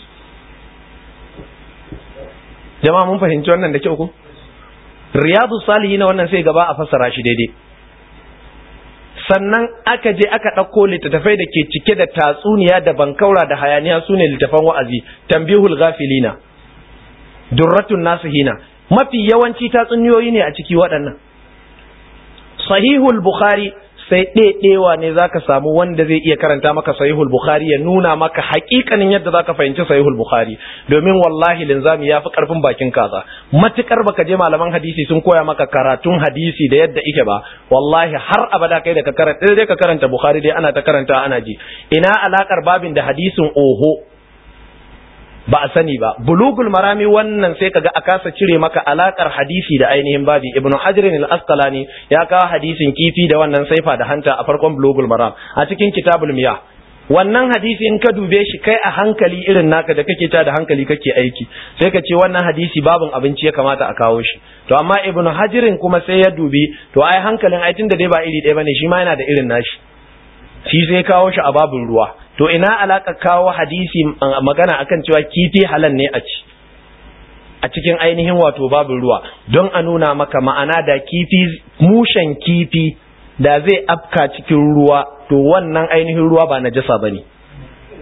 jama'a mun fahimci wannan da kyau ko riyadu salihin wannan sai gaba a fassara shi daidai sannan aka je aka ɗauko littattafai da ke cike da tatsuniya da bankaura da hayaniya su ne littattafan wa'azi tambihul ghafilina durratun nasihina mafi yawanci tatsuniyoyi ne a ciki waɗannan sahihul bukhari sai ɗaiɗewa ne zaka samu wanda zai iya karanta maka sahihul bukhari ya nuna maka haƙiƙanin yadda zaka fahimci sahihul bukhari domin wallahi linzami ya fi ƙarfin bakin kaza matukar baka je malaman hadisi sun koya maka karatun hadisi da yadda ike ba wallahi har abada kai da ka karanta dai ka karanta bukhari dai ana ta karanta ana ji ina alakar babin da hadisin oho ba a sani ba bulugul marami wannan sai kaga a kasa cire maka alakar hadisi da ainihin babi ibnu hajar al-asqalani ya kawo hadisin kifi da wannan saifa da hanta a farkon bulugul maram a cikin kitabul miyah wannan hadisi in ka dube shi kai a hankali irin naka da kake ta da hankali kake aiki sai ka ce wannan hadisi babin abinci ya kamata a kawo shi to amma ibnu hajirin kuma sai ya dubi to ai hankalin ai tunda dai ba iri ɗaya bane shi ma yana da irin nashi shi sai kawo shi a babin ruwa to ina alaka kawo hadisi magana akan cewa kifi halal ne a ci a cikin ainihin wato babin ruwa don a nuna maka ma'ana da kifi mushen kifi da zai afka cikin ruwa to wannan ainihin ruwa ba najasa bane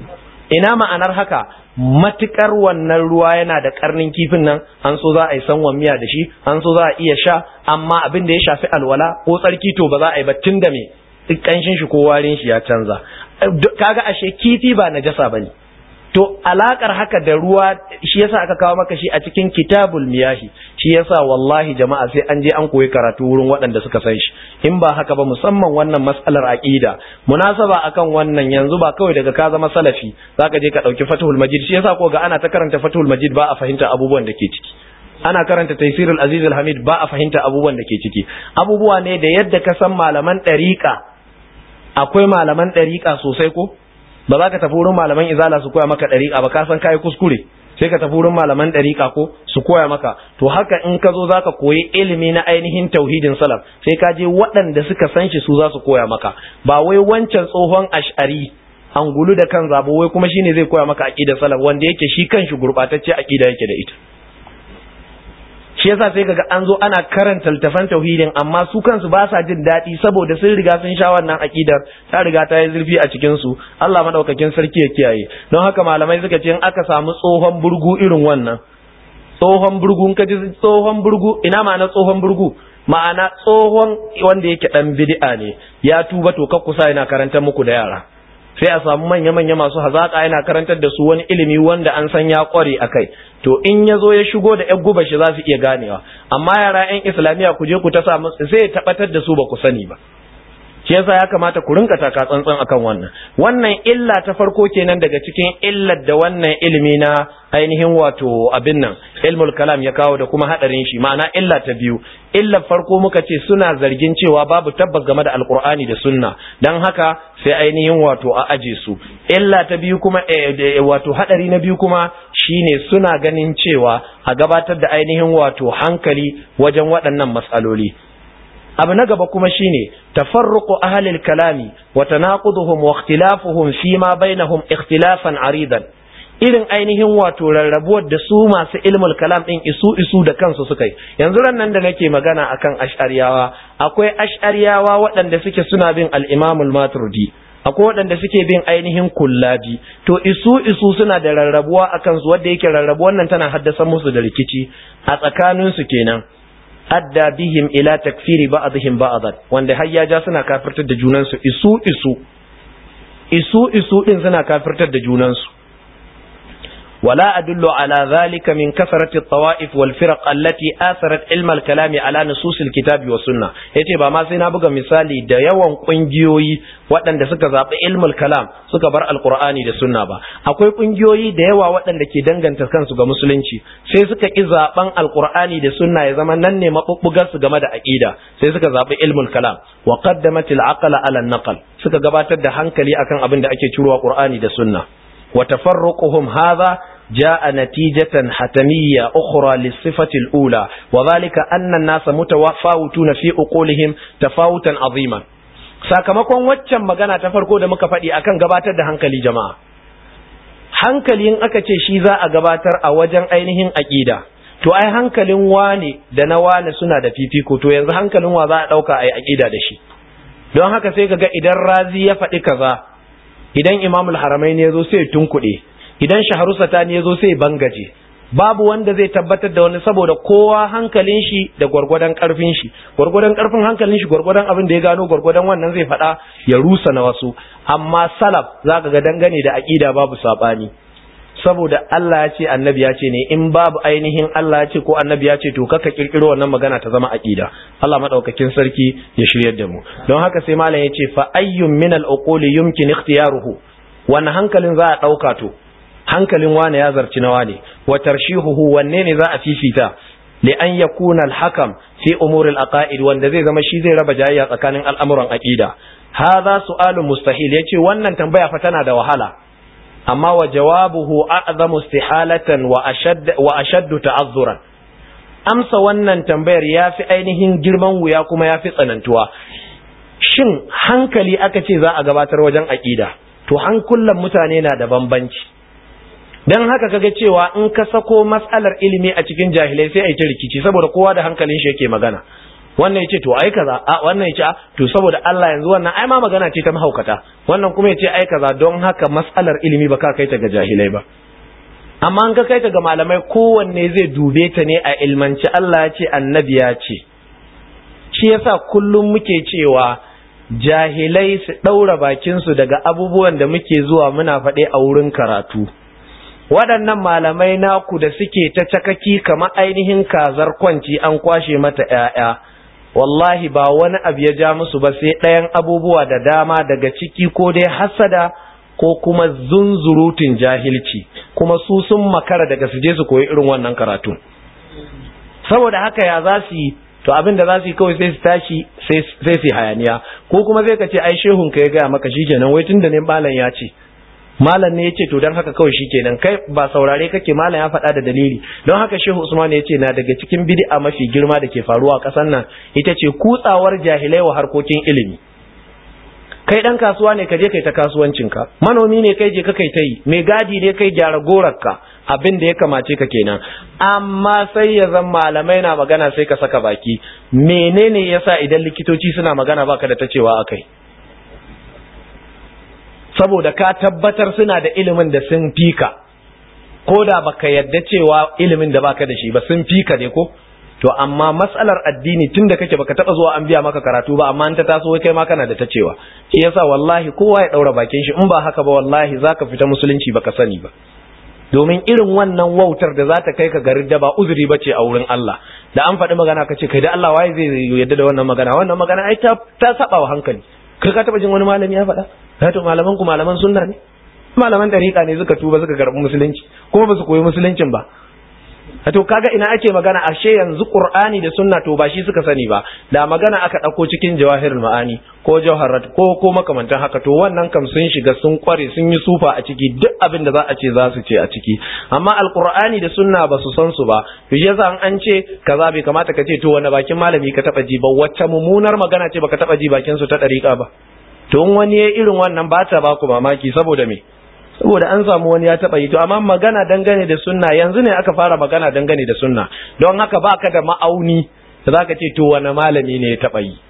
ina ma'anar haka matukar wannan ruwa yana da karnin kifin nan an so za a yi sanwan miya da shi an so za a iya sha amma abin da ya shafi alwala ko tsarki to ba za a yi ba tun da me kanshin shi ko warin shi ya canza kaga ashe kifi ba najasa bane to alakar haka da ruwa shi yasa aka kawo maka shi a cikin kitabul miyahi shi yasa wallahi jama'a sai an je an koyi karatu wurin waɗanda suka san shi in ba haka ba musamman wannan mas'alar aqida munasaba akan wannan yanzu ba kawai daga ka zama salafi zaka je ka dauki fathul majid shi yasa ko ga ana ta karanta fathul majid ba a fahimta abubuwan da ke ciki ana karanta taysirul aziz hamid ba a fahimta abubuwan da ke ciki abubuwa ne da yadda ka san malaman ɗariƙa akwai malaman ɗariƙa sosai ko ba za ka tafi wurin malaman izala su koya maka ɗariƙa ba ka san kayi kuskure sai ka tafi wurin malaman ɗariƙa ko su koya maka to haka in ka zo za ka koyi ilimi na ainihin tauhidin salaf sai ka je waɗanda suka san shi su za su koya maka ba wai wancan tsohon ash'ari angulu da kan zabo wai kuma shine zai koya maka aqidar salaf wanda yake shi kanshi gurbatacce aqida yake da ita shi yasa sai kaga an zo ana karanta littafan tauhidin amma su kansu ba sa jin daɗi saboda sun riga sun sha wannan aqidar ta riga ta yi zurfi a cikin su Allah madaukakin sarki ya kiyaye don haka malamai suka ce in aka samu tsohon burgu irin wannan tsohon burgu in ka ji tsohon burgu ina ma'ana tsohon burgu ma'ana tsohon wanda yake dan bid'a ne ya tuba to kusa yana karantar muku da yara sai a samu manya-manya masu hazaƙa yana karantar da su wani ilimi wanda an san ya ƙware a kai to in ya zo ya shigo da yan guba shi za su iya ganewa amma yara yan islamiyya ku je ku ta samu sai ya tabbatar da su ba ku sani ba shi yasa ya kamata ku rinka taka tsantsan akan wannan wannan illa ta farko kenan daga cikin illar da wannan ilimi na ainihin wato abin nan ilmul kalam ya kawo da kuma hadarin shi ma'ana illa ta biyu illar farko muka ce suna zargin cewa babu tabbas game da alkur'ani da sunna dan haka sai ainihin wato a aje su illa ta biyu kuma wato hadari na biyu kuma shine suna ganin cewa a gabatar da ainihin wato hankali wajen waɗannan matsaloli abu na gaba kuma shine tafarruqu ahli al-kalami wa tanaquduhum wa ikhtilafuhum fi ma bainahum ikhtilafan aridan irin ainihin wato rarrabuwar da su masu ilmul kalam din isu isu da kansu suka yi yanzu ran nan da nake magana akan ash'ariyawa akwai ash'ariyawa waɗanda suke suna bin al-imam al-maturidi akwai waɗanda suke bin ainihin kullabi to isu isu suna da rarrabuwa akan su wanda yake rarrabuwan nan tana haddasa musu da rikici a tsakaninsu kenan adda bihim ila takfiri ba'dihim ba'dan wanda har ya ja suna kafirtar da junansu isu isu isu isu din suna kafirtar da junansu ولا أدل على ذلك من كثرة الطوائف والفرق التي آثرت علم الكلام على نصوص الكتاب والسنة yace ba ma sai na buga misali da yawan kungiyoyi waɗanda suka zaɓi ilmul kalam suka bar alqur'ani da sunna ba akwai kungiyoyi da yawa waɗanda ke danganta kansu ga musulunci sai suka ki zaɓen alqur'ani da sunna ya zama nan ne mabubbugar su game da aqida sai suka zaɓi ilmul kalam wa qaddamat al-aqla ala an-naql suka gabatar da hankali akan abin da ake cirowa qur'ani da sunna وتفرقهم هذا جاء نتيجة حتمية أخرى للصفة الأولى وذلك أن الناس متفاوتون في أقولهم تفاوتا عظيما sakamakon waccan magana ta farko da muka faɗi akan gabatar da hankali jama'a hankalin aka ce shi za a gabatar a wajen ainihin aƙida to ai hankalin wane da na wane suna da fifiko to yanzu hankalin wa za a ɗauka a yi aƙida da shi don haka sai ka ga idan razi ya faɗi kaza idan imamul haramai ne ya zo sai tunkuɗe idan shaharu satani ya zo sai bangaje babu wanda zai tabbatar da wani saboda kowa hankalin shi da gwargwadon karfin shi gwargwadon karfin hankalin shi gwargwadon abin da ya gano gwargwadon wannan zai faɗa ya rusa na wasu amma salaf zaka ga dangane da aqida babu sabani saboda Allah ya ce annabi ya ce ne in babu ainihin Allah ya ce ko annabi ya ce to kaka kirkiro wannan magana ta zama aqida Allah madaukakin sarki ya shiryar da mu don haka sai malam ya ce fa ayyun min al uquli yumkin ikhtiyaruhu wannan hankalin za a dauka to hankalin wane ya zarci na wane wa tarshihuhu wanne ne za a fifita li an yakuna al hakam fi umur al aqaid wanda zai zama shi zai raba jayayya tsakanin al'amuran aqida hadha su'alun mustahil yace wannan tambaya fa tana da wahala amma wa jawabuhu a'zamu istihalatan wa ashadd wa ashaddu ta'azzuran amsa wannan tambayar yafi ainihin girman wuya kuma yafi tsanantuwa shin hankali aka ce za a gabatar wajen aqida to hankulan mutane na da bambanci dan haka kaga cewa in ka sako mas'alar ilimi a cikin jahilai sai a yi ta rikici saboda kowa da hankalin shi yake magana wannan yace to ai kaza a wannan yace a to saboda Allah yanzu wannan ai ma magana ce ta mahaukata wannan kuma yace ai kaza don haka mas'alar ilimi ba ka kai ta ga jahilai ba amma an ka kai ta ga malamai kowanne zai dube ta ne a ilmanci Allah ya ce annabi ya ce shi yasa kullum muke cewa jahilai su ɗaura bakinsu daga abubuwan da muke zuwa muna faɗe a wurin karatu waɗannan malamai naku da suke ta cakaki kamar ainihin kazar kwanci an kwashe mata ‘ya'ya wallahi ba wani abu ya ja musu ba sai ɗayan abubuwa da dama daga ciki ko dai hasada ko kuma zunzurutun jahilci kuma su sun makara daga su je su koyi irin wannan karatu saboda haka ya za su yi to abin da za su yi kawai sai su tashi sai su hayaniya ko kuma zai ka ce ai shehun ka ya gaya maka shi kenan wai tunda ne malam ya ce malam ne ya ce to don haka kawai shi kenan kai ba saurare kake malam ya faɗa da dalili don haka shehu usman ya ce na daga cikin bid'a mafi girma da ke faruwa a ƙasar nan ita ce kutsawar jahilai wa harkokin ilimi kai dan kasuwa ne ka je kai ta kasuwancinka manomi ne kai je ka kai ta yi mai gadi ne kai gyara gorarka abin da ya kamace ka kenan amma sai ya zan malamai na magana sai ka saka baki menene yasa idan likitoci suna magana baka da ta cewa akai saboda ka tabbatar suna da ilimin da sun fika ko da baka yadda cewa ilimin da baka da shi ba sun fika ne ko to amma matsalar addini tunda kake baka taba zuwa an biya maka karatu ba amma an ta taso kai ma kana da ta cewa shi yasa wallahi kowa ya daura bakin shi in ba haka ba wallahi zaka fita musulunci baka sani ba domin irin wannan wautar da za ta kai ka garin da ba uzuri ba ce a wurin Allah da an faɗi magana ka ce kai da Allah waye zai yadda da wannan magana wannan magana ai ta ta saba wa hankali kai ka taba jin wani malami ya faɗa ya to malaman ku malaman sunna ne malaman dariƙa ne suka tuba suka karɓi musulunci kuma ba su koyi musuluncin ba to kaga ina ake magana ashe yanzu qur'ani da sunna to ba shi suka sani ba da magana aka dauko cikin jawahirul ma'ani ko jawharat ko ko makamantan haka to wannan kam sun shiga sun kware sun yi sufa a ciki duk abin da za a ce za su ce a ciki amma alqur'ani da sunna ba su san su ba to shi yasa an ce kaza bai kamata ka ce to wani bakin malami ka taba ji ba wacce mummunar magana ce baka taba ji bakin su ta dariƙa ba to in wani ya irin wannan ba ta ba ku mamaki saboda me saboda an samu wani ya taba yi to amma magana dangane da sunna yanzu ne aka fara magana dangane da sunna don haka baka da ma'auni da zaka ce to wani malami ne ya taba yi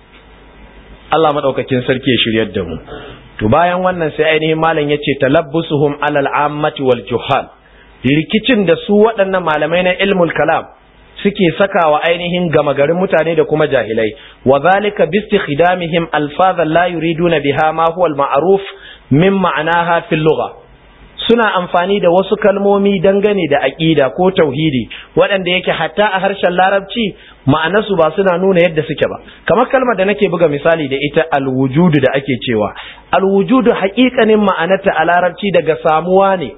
Allah madaukakin sarki ya shiryar da mu to bayan wannan sai ainihin malam yace talabbusuhum alal ammati wal juhal rikicin da su waɗannan malamai na ilmul kalam suke sakawa ainihin gama garin mutane da kuma jahilai wa zalika bi istikhdamihim alfazan la yuriduna biha ma huwa al ma'ruf min ma'anaha fil lugha suna amfani da wasu kalmomi dangane da aƙida ko tauhidi waɗanda yake hatta a harshen larabci ma'anarsu ba suna nuna yadda suke ba kamar kalmar da nake buga misali da ita alwujudu da ake cewa alwujudu haƙiƙanin ma'anarta a larabci daga samuwa ne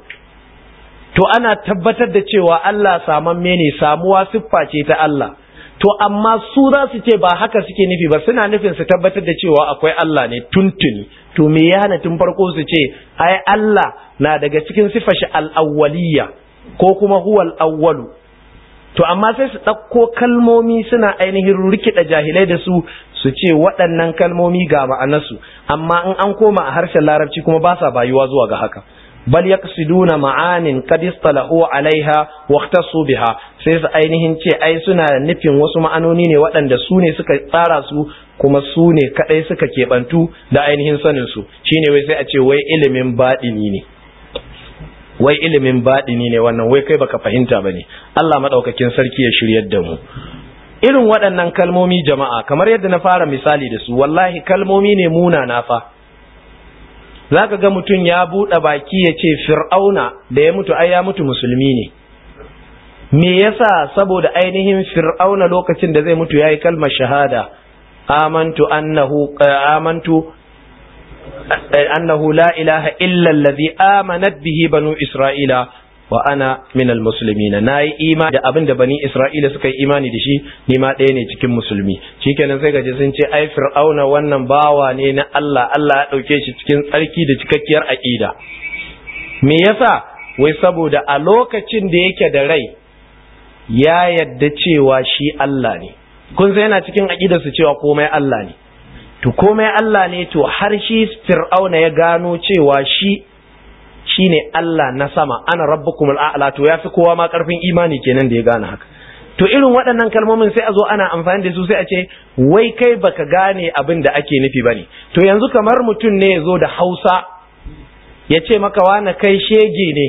to ana tabbatar da cewa Allah samamme ne samuwa siffa ce ta Allah to amma su za su ce ba haka suke nufi ba suna nufin su tabbatar da cewa akwai Allah ne tuntuni to me ya hana tun farko su ce ai Allah na daga cikin sifar shi al-awwaliyya ko kuma huwal awwalu to amma sai su ɗauko kalmomi suna ainihin rikida jahilai da su su ce waɗannan kalmomi ga ma'anarsu amma in an koma a harshen larabci kuma ba sa bayuwa zuwa ga haka bal yaqsiduna ma'anin qad istalahu alaiha wa ikhtassu biha sai su ainihin ce ai suna nufin wasu ma'anoni ne waɗanda su ne suka tsara su kuma su ne kadai suka kebantu da ainihin sanin su shine wai sai a ce wai ilimin baɗini ne wai ilimin baɗini ne wannan wai kai baka fahimta bane Allah madaukakin sarki ya shiryar da mu irin waɗannan kalmomi jama'a kamar yadda na fara misali da su wallahi kalmomi ne munana fa za ka ga mutum ya buɗe baki ya ce fir'auna da ya mutu ai ya mutu musulmi ne me yasa saboda ainihin fir'auna lokacin da zai mutu ya yi kalmar shahada amantu annahu amantu annahu la ilaha illa allazi amanat bihi banu isra'ila wa ana min almuslimina nayi imani da abin da bani isra'ila suka yi imani da shi ni ma ɗaya ne cikin musulmi shikenan sai gaje sun ce ai fir'auna wannan bawa ne na Allah Allah ya dauke shi cikin tsarki da cikakkiyar aqida me yasa wai saboda a lokacin da yake da rai ya yadda cewa shi Allah ne kun sai yana cikin aqida su cewa komai Allah ne to komai Allah ne to har shi fir'auna ya gano cewa shi shine Allah na sama ana rabbukumul a'la to yafi kowa ma karfin imani kenan da ya gane haka to irin waɗannan kalmomin sai a zo ana amfani da su sai a ce wai kai baka gane abin da ake nufi bane to yanzu kamar mutum ne ya zo da Hausa ya ce maka wani kai shege ne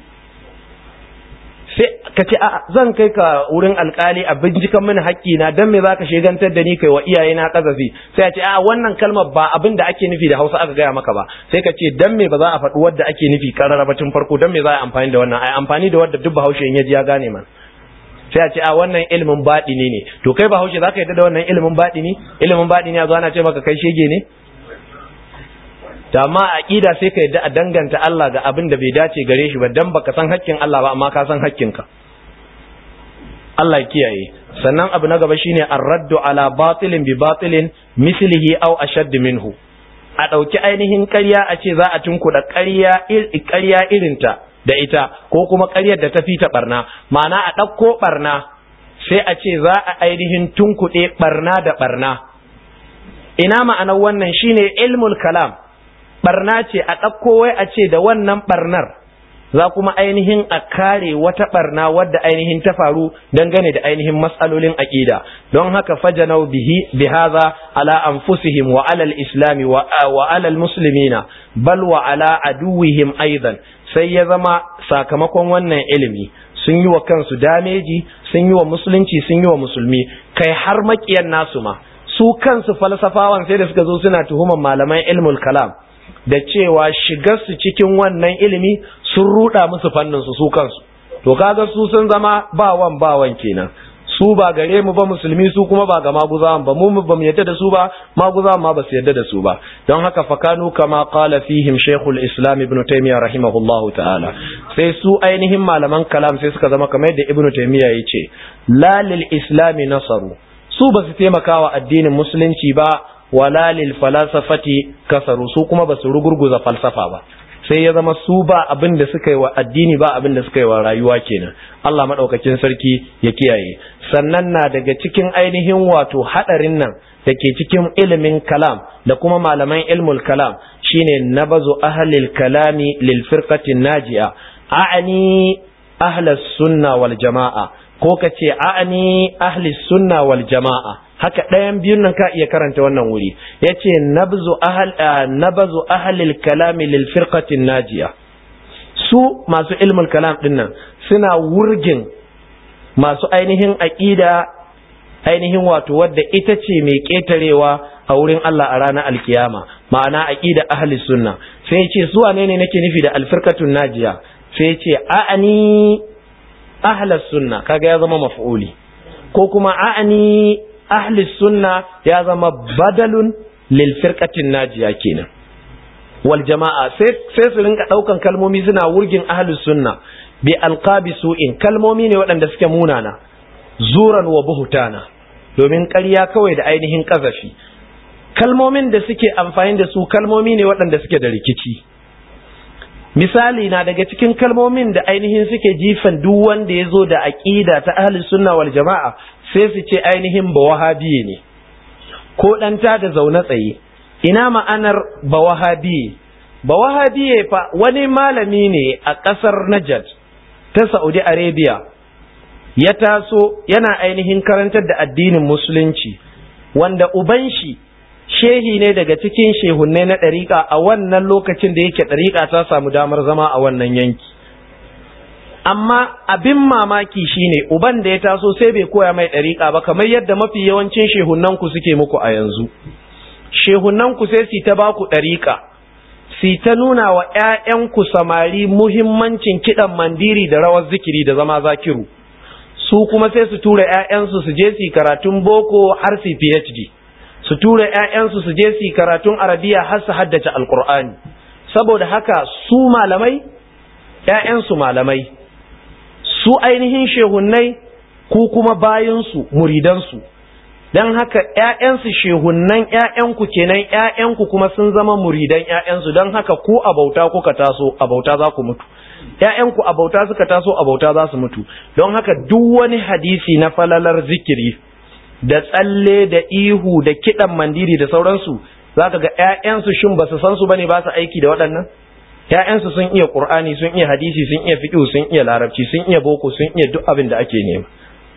sai ka ce a'a zan kai ka wurin alkali a binciken mini haƙƙi na dan me zaka shegantar da ni kai wa iyaye na kazafi sai a ce a'a wannan kalmar ba abin da ake nufi da Hausa aka gaya maka ba sai ka ce dan me ba za a faɗi wadda ake nufi karara ba tun farko dan me za a amfani da wannan ai amfani da wadda duk Bahaushe in ya ji ya gane man sai a ce a wannan ilimin baɗini ne to kai Bahaushe zaka yadda da wannan ilimin baɗini ilimin baɗini a zo ana ce maka kai shege ne da amma aqida sai ka yadda a danganta Allah ga abin da bai dace gare shi ba dan baka san haƙƙin Allah ba amma ka san haƙƙinka Allah ya kiyaye sannan abu na gaba shine ar-raddu ala batilin bi batilin mislihi aw ashadd minhu a ɗauki ainihin ƙarya a ce za a tunkuɗa ƙarya ƙarya irinta da ita ko kuma ƙaryar da ta fita barna ma'ana a ɗauko barna sai a ce za a ainihin tunkuɗe barna da barna ina ma'anar wannan shine ilmul kalam barna ce a ɗauko wai a ce da wannan barnar za kuma ainihin a kare wata barna wadda ainihin ta faru dangane da ainihin matsalolin aƙida don haka fajanau bihi bihaza ala anfusihim wa ala al-islami wa ala al-muslimina bal wa ala aduwihim aidan sai ya zama sakamakon wannan ilimi sun yi wa kansu dameji sun yi wa musulunci sun yi wa musulmi kai har makiyan nasu ma su kansu falsafawan sai da suka zo suna tuhuman malaman ilmul kalam da cewa shigarsu cikin wannan ilimi sun ruda musu fannin su su kansu to kaga su sun zama bawan bawan kenan su ba gare mu ba musulmi su kuma ba ga maguzawan ba mu ba mu yadda da su ba maguzawan ma ba su yadda da su ba don haka fakanu kama qala fihim shaykhul islam ibn taymiyyah rahimahullahu ta'ala sai su ainihin malaman kalam sai suka zama kamar yadda ibn taymiyyah yace la lil islam nasaru su ba su taimaka wa addinin musulunci ba wala lil falasafati kasaru su kuma ba su rugurguza falsafa ba sai ya zama su ba abin da suka yi wa addini ba abin da suka yi wa rayuwa kenan Allah madaukakin sarki ya kiyaye sannan na daga cikin ainihin wato hadarin nan da ke cikin ilimin kalam da kuma malaman ilmul kalam shine nabazu ahlil kalami lil firqatin naji'a a'ani ahlus sunna wal jama'a ko kace a'ani ahlis sunna wal jama'a haka ɗayan biyun nan ka iya karanta wannan wuri yace nabzu ahl nabazu ahlil kalami lil firqatin najiya su masu ilmul kalam din nan suna wurgin masu ainihin aqida ainihin wato wadda ita ce mai ketarewa a wurin Allah a ranar alkiyama ma'ana aqida ahli sunna sai yace su wane ne nake nufi da alfirqatun najiya sai yace a'ani ahlas sunna kaga ya zama maf'uli ko kuma a'ani ahli sunna ya zama badalun lil firqatin najiya kenan wal jama'a sai sai su rinka daukan kalmomi suna wurgin ahli sunna bi alqabi su'in kalmomi ne waɗanda suke munana zuran wa buhutana domin ƙarya kawai da ainihin ƙazafi kalmomin da suke amfani da su kalmomi ne waɗanda suke da rikici misali na daga cikin kalmomin da ainihin suke jifan duk wanda ya zo da aƙida ta ahli sunna wal jama'a sai su ce ainihin ba wahabiye ne ko ɗanta da zaune tsaye ina ma'anar ba wahabiye ba wahabiye fa wani malami ne a ƙasar Najd ta Saudi Arabia ya taso yana ainihin karantar da addinin musulunci wanda uban shi shehi ne daga cikin shehunnai na ɗariƙa a wannan lokacin da yake ɗariƙa ta samu damar zama a wannan yanki amma abin mamaki shine uban da ya taso sai bai koya mai ɗariƙa ba kamar yadda mafi yawancin shehunnanku suke muku a yanzu shehunnanku sai su ta baku ɗariƙa su ta nuna wa ‘ya'yanku samari muhimmancin kiɗan mandiri da rawar zikiri da zama zakiru su kuma sai su tura ‘ya'yansu su je su karatun boko har su phd su tura ‘ya'yansu su je su karatun arabiya har su haddace alkur'ani saboda haka su malamai ‘ya'yansu malamai su ainihin shehunnai ku kuma bayansu muridansu don haka ‘ya'yansu shehunnan ‘ya'yanku kenan ‘ya'yanku kuma sun zama muridan ‘ya'yansu don haka ku a bauta kuka taso a bauta za ku mutu ‘ya'yanku a bauta suka taso a bauta za su mutu don haka duk wani hadisi na falalar zikiri da tsalle da ihu da kiɗan mandiri da sauransu za ka ga ‘ya'yansu shin ba su san su bane ba su aiki da waɗannan ‘ya'yansu sun iya ƙur'ani sun iya hadisi sun iya fiƙihu sun iya larabci sun iya boko sun iya duk abin da ake nema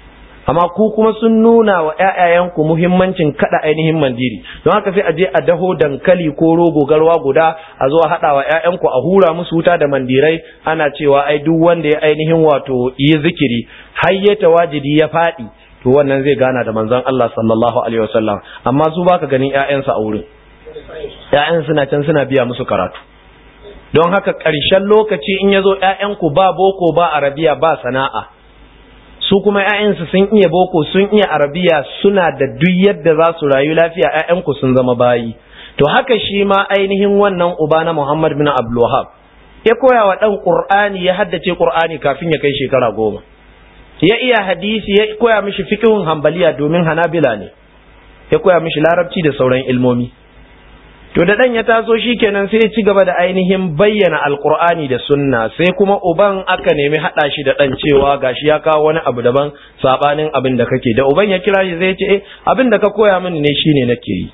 amma ku kuma sun nuna wa ƴaƴayenku muhimmancin kada ainihin mandiri don haka sai a je a daho dankali ko rogo garwa guda a zo a haɗa wa ƴaƴanku a hura musu wuta da mandirai ana cewa ai duk wanda ya ainihin wato yi zikiri har ya tawajidi ya faɗi to wannan zai gana da manzon Allah sallallahu alaihi wasallam amma su baka ganin ƴaƴansu a wurin ƴaƴan suna can suna biya musu karatu don haka ƙarshen lokaci in ya zo ƴaƴanku ba boko ba arabiya ba sana'a su kuma ‘ya'yansu sun iya boko sun iya arabiya suna da duk yadda za su rayu lafiya ‘ya'yanku sun zama bayi to haka shi ma ainihin wannan uba na Muhammad bin Abdulwahab ya koya wa ɗan ƙur'ani ya haddace ƙur'ani kafin ya kai shekara goma ya iya hadisi ya koya mishi fikihun hambaliya domin hanabila ne ya koya mishi larabci da sauran ilmomi to da dan ya taso shikenan sai ya ci gaba da ainihin bayyana alqur'ani da sunna sai kuma uban aka nemi hada shi da dan cewa gashi ya kawo wani abu daban sabanin abin da kake da uban ya kira shi zai ce eh abin da ka koya mini ne shine nake yi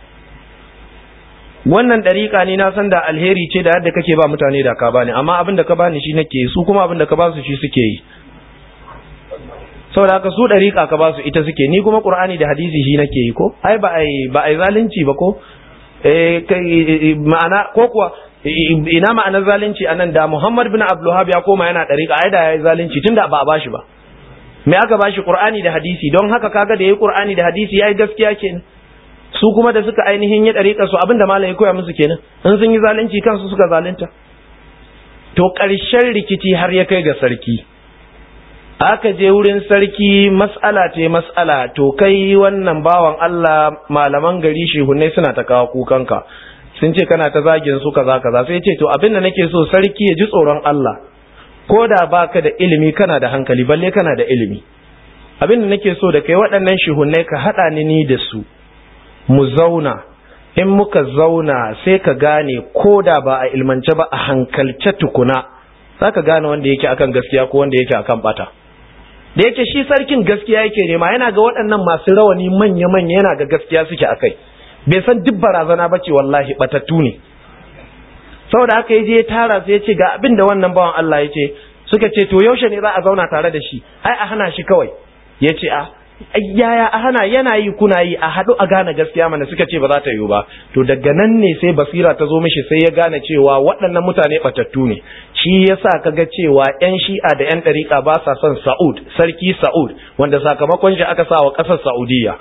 wannan dariƙa ne na san da alheri ce da yadda kake ba mutane da ka bani amma abin da ka bani shi nake yi su kuma abin da ka ba su shi suke yi saboda haka su dariƙa ka ba su ita suke ni kuma qur'ani da hadisi shi nake yi ko ai ba ai ba ai zalunci ba ko ma'ana ko kuwa ina ma'anar zalunci anan da Muhammad bin Abdulwahab ya koma yana dariƙa ai da yayi zalunci tunda ba a bashi ba me aka bashi Qur'ani da hadisi don haka kaga da yayi Qur'ani da hadisi yayi gaskiya kenan su kuma da suka ainihin ya dariƙa su abinda malam ya koya musu kenan in sun yi zalunci kansu suka zalunta to ƙarshen rikici har ya kai ga sarki aka je wurin sarki mas'ala ce mas'ala to kai wannan bawan Allah malaman gari shehunai suna ta kawo kukanka sun ce kana ta zagin su kaza kaza sai ce to abin da nake so sarki ya ji tsoron Allah ko da baka da ilimi kana da hankali balle kana da ilimi abin da nake so da kai waɗannan shehunai ka haɗa ni ni da su mu zauna in muka zauna sai ka gane ko da ba a ilmance ba a hankalce tukuna za ka gane wanda yake akan gaskiya ko wanda yake akan bata da yake shi sarkin gaskiya yake nema yana ga waɗannan masu rawani manya-manya yana ga gaskiya suke a kai bai san duk barazana ba ce wallahi batattu ne saboda haka yaje ya tara sai ya ce ga abin da wannan bawan Allah ya ce suka ce to yaushe ne za a zauna tare da shi ai a hana shi kawai ya ce a yaya a hana yana yi kuna yi a haɗu a gane gaskiya mana suka ce ba za ta yiwu ba to daga nan ne sai basira ta zo mishi sai ya gane cewa waɗannan mutane batattu ne shi yasa kaga cewa yan shi'a da yan ɗariƙa ba sa son Sa'ud sarki Sa'ud wanda sakamakon shi aka sa wa ƙasar Saudiya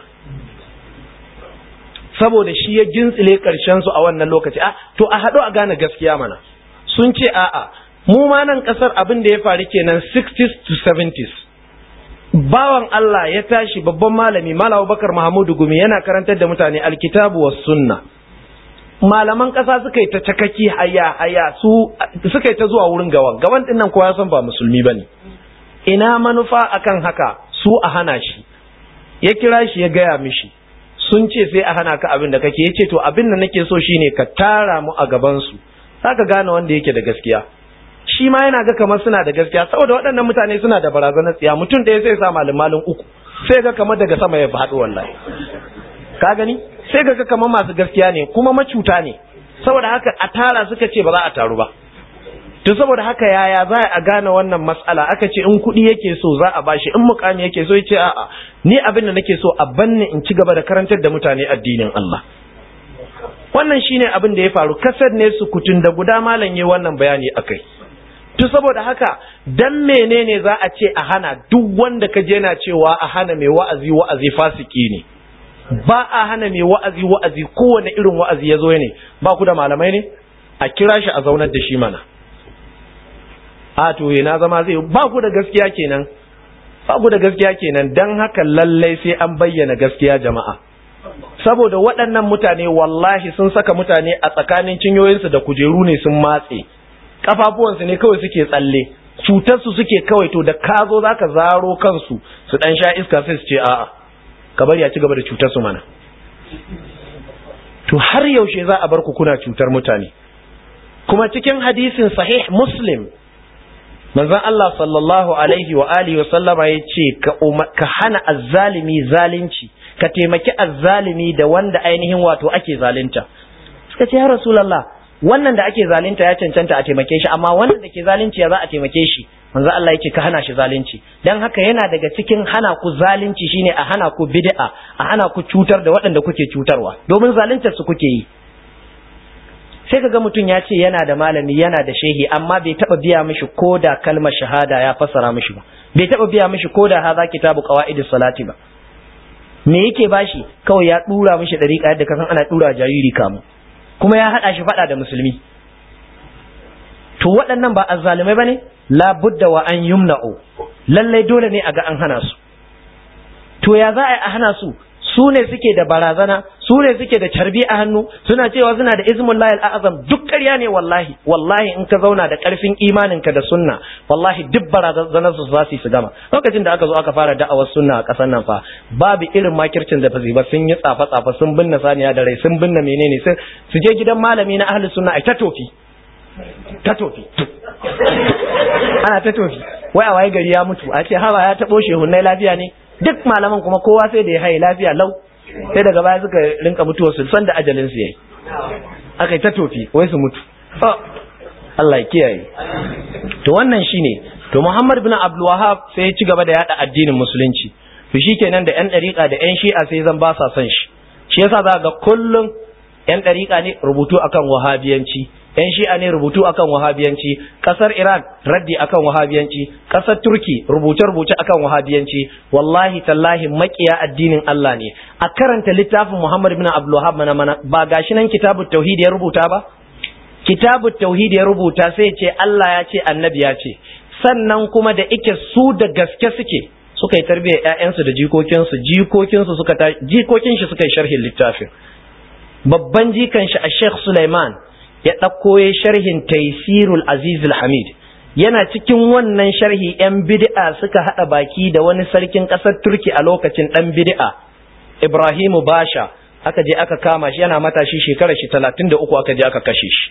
saboda shi ya gintsile ƙarshen su a wannan lokaci a to a haɗu a gane gaskiya mana sun ce a'a mu ma nan ƙasar abin da ya faru kenan 60s to 70s bawan Allah ya tashi babban malami Malam Bakar Mahamudu Gumi yana karantar da mutane alkitabu was sunna malaman ƙasa suka yi ta cakaki haya haya su suka yi ta zuwa wurin gawan gawan din nan kowa ya san ba musulmi bane ina manufa akan haka su a hana shi ya kira shi ya gaya mishi sun ce sai a hana ka abin da kake yace to abin da nake so shine ka tara mu a gaban su zaka gane wanda yake da gaskiya shi ma yana ga kamar suna da gaskiya saboda waɗannan mutane suna da barazanar tsiya mutum ɗaya sai sa malin malin uku sai ga kamar daga sama ya faɗo wallahi ka gani sai ga kamar masu gaskiya ne kuma macuta ne saboda haka a tara suka ce ba za a taru ba to saboda haka yaya za a gane wannan matsala aka ce in kuɗi yake so za a bashi in mukami yake so ya ce a'a ni abin da nake so a banne in ci gaba da karantar da mutane addinin Allah wannan shine abin da ya faru kasar ne su kutun da guda malam yayi wannan bayani akai to saboda haka dan menene za a ce a hana duk wanda ka je na cewa a hana mai wa'azi wa'azi fasiki ne ba a hana mai wa'azi wa'azi kowane irin wa'azi ya zo ne ba ku da malamai ne a kira shi a zaunar da shi mana a to na zama zai ba ku da gaskiya kenan ba ku da gaskiya kenan dan haka lallai sai an bayyana gaskiya jama'a saboda waɗannan mutane wallahi sun saka mutane a tsakanin cinyoyinsu da kujeru ne sun matse kafafuwansu ne kawai suke tsalle cutarsu suke kawai to da ka zo zaka zaro kansu su dan sha iska sai su ce a'a ka bari a ci gaba da cutar su mana to har yaushe za a bar ku kuna cutar mutane kuma cikin hadisin sahih muslim manzon Allah sallallahu alaihi wa alihi wa sallama ya ce ka hana azzalimi zalunci ka taimaki azzalimi da wanda ainihin wato ake zalunta suka ce ya rasulullah wannan da ake zalunta ya cancanta a taimake shi amma wannan da ke zalunci ya za a taimake shi manzo Allah yake ka hana shi zalunci dan haka yana daga cikin hana ku zalunci shine a hana ku bid'a a hana ku cutar da waɗanda kuke cutarwa domin zaluntar su kuke yi sai kaga mutum ya ce yana da malami yana da shehi amma bai taba biya mishi ko da kalmar shahada ya fassara mishi ba bai taba biya mishi ko da haza kitabu qawaidus salati ba me yake bashi kawai ya dura mishi dariƙa yadda kasan ana dura jariri kamu kuma ya hada shi fada da musulmi to waɗannan ba azzalumai bane la budda wa an yumna'u lallai dole ne a ga an hana su to ya za a hana su su ne suke da barazana su ne suke da carbi a hannu suna cewa suna da izmun layil azam duk ƙarya ne wallahi wallahi in ka zauna da ƙarfin imaninka da sunna wallahi duk barazanar su za su gama lokacin da aka zo aka fara da'awar sunna a ƙasar nan fa babu irin makircin da fasi ba sun yi tsafa tsafa sun binne saniya da rai sun binne menene sun su je gidan malami na ahli sunna ai ta tofi ta tofi ana ta tofi wai a waye gari ya mutu a ce hawa ya taɓo shehunnai lafiya ne duk malaman kuma kowa sai da ya haye lafiya lau sai daga baya suka rinka mutuwa su san da ajalin su yayi aka ta tofi wai su mutu Allah ya kiyaye to wannan shine to Muhammad bin Abdul Wahhab sai ya ci gaba da yada addinin musulunci to shikenan da yan dariƙa da yan shi'a sai zan ba sa son shi shi yasa za ga kullum yan dariƙa ne rubutu akan wahabiyanci yan shi'a ne rubutu akan wahabiyanci kasar iran raddi akan wahabiyanci kasar turki rubuce-rubuce akan wahabiyanci wallahi tallahi makiya addinin Allah ne a karanta littafin Muhammad bin Abdul Wahhab mana mana ba gashi nan kitabut tauhid ya rubuta ba kitabut tauhid ya rubuta sai ce Allah ya ce annabi ya ce sannan kuma da ike su da gaske suke suka yi tarbiyyar ƴaƴansu da jikokinsu jikokinsu suka ta jikokin shi suka yi sharhin littafin babban jikan shi a Sheikh Sulaiman ya ɗauko ya sharhin taisirul azizul hamid yana cikin wannan sharhi 'yan bid'a suka haɗa baki da wani sarkin ƙasar turki a lokacin ɗan bid'a ibrahimu basha aka je aka kama shi yana matashi shekarar shi talatin da uku aka je aka kashe shi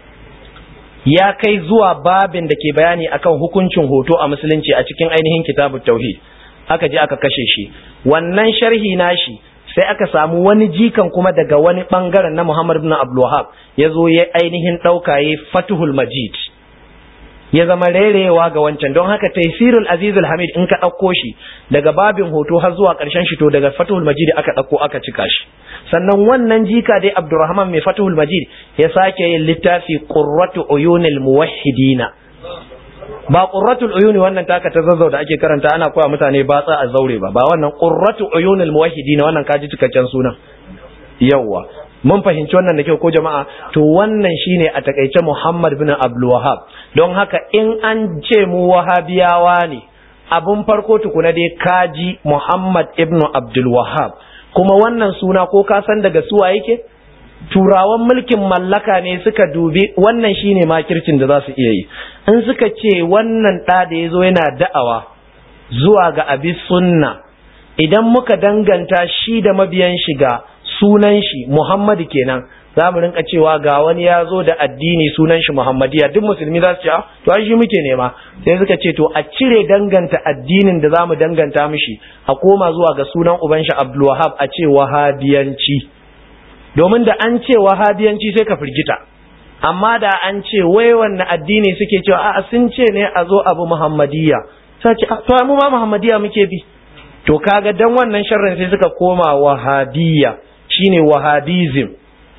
ya kai zuwa babin da ke bayani akan hukuncin hoto a musulunci a cikin ainihin kitabut tauhid aka je aka kashe shi wannan sharhi nashi sai aka samu wani jikan kuma daga wani bangaren na Muhammad ibn Abdul Wahhab ya zo ya ainihin ɗauka ya Fatuhul Majid ya zama rerewa ga wancan don haka Taysirul Azizul Hamid in ka ɗauko shi daga babin hoto har zuwa ƙarshen shi to daga Fatuhul Majid aka ɗauko aka cika shi sannan wannan jika dai Abdurrahman mai Fatuhul Majid ya sake yin littafi Qurratu Uyunil Muwahhidina ba qurratul uyuni wannan taka ta zazzau da ake karanta ana koya mutane batsa a zaure ba ba wannan qurratu uyunil muwahhidin wannan kaji cikakken sunan yawa mun fahimci wannan da kyau ko jama'a to wannan shine a takaice Muhammad bin Abdul Wahhab don haka in an ce mu wahabiyawa ne abun farko tukuna dai kaji Muhammad ibn Abdul Wahhab kuma wannan suna ko ka san daga suwa yake turawan mulkin mallaka ne suka dubi wannan shine makircin da za su iya yi in suka ce wannan ɗa da ya zo yana da'awa zuwa ga abi sunna idan muka danganta shi da mabiyan shiga sunan shi muhammadu kenan za mu rinka cewa ga wani ya zo da addini sunan shi muhammadiya duk musulmi za su ce to ai shi muke nema sai suka ce to a cire danganta addinin da za mu danganta mishi a koma zuwa ga sunan uban shi abdulwahab a ce wahabiyanci domin da an ce wahabiyanci sai ka firgita amma da an ce wai wanne addini suke cewa a sun ce ne a zo abu muhammadiyya sai ce to mu ma muhammadiyya muke bi to kaga dan wannan sharrin sai suka koma wahabiyya shine wahabism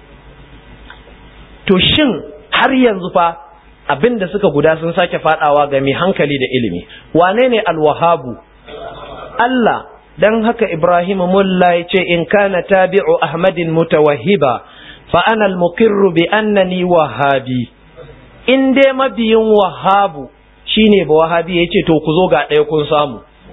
to shin har yanzu fa abinda suka guda sun sake fadawa ga mai hankali da ilimi wane ne alwahabu Allah dan haka Ibrahim mulla ya ce in kana tabi'u Ahmadin mutawahhiba fa ana al-muqirru bi annani wahabi in dai mabiyin wahabu shine ba wahabi yace to ku zo ga ɗaya kun samu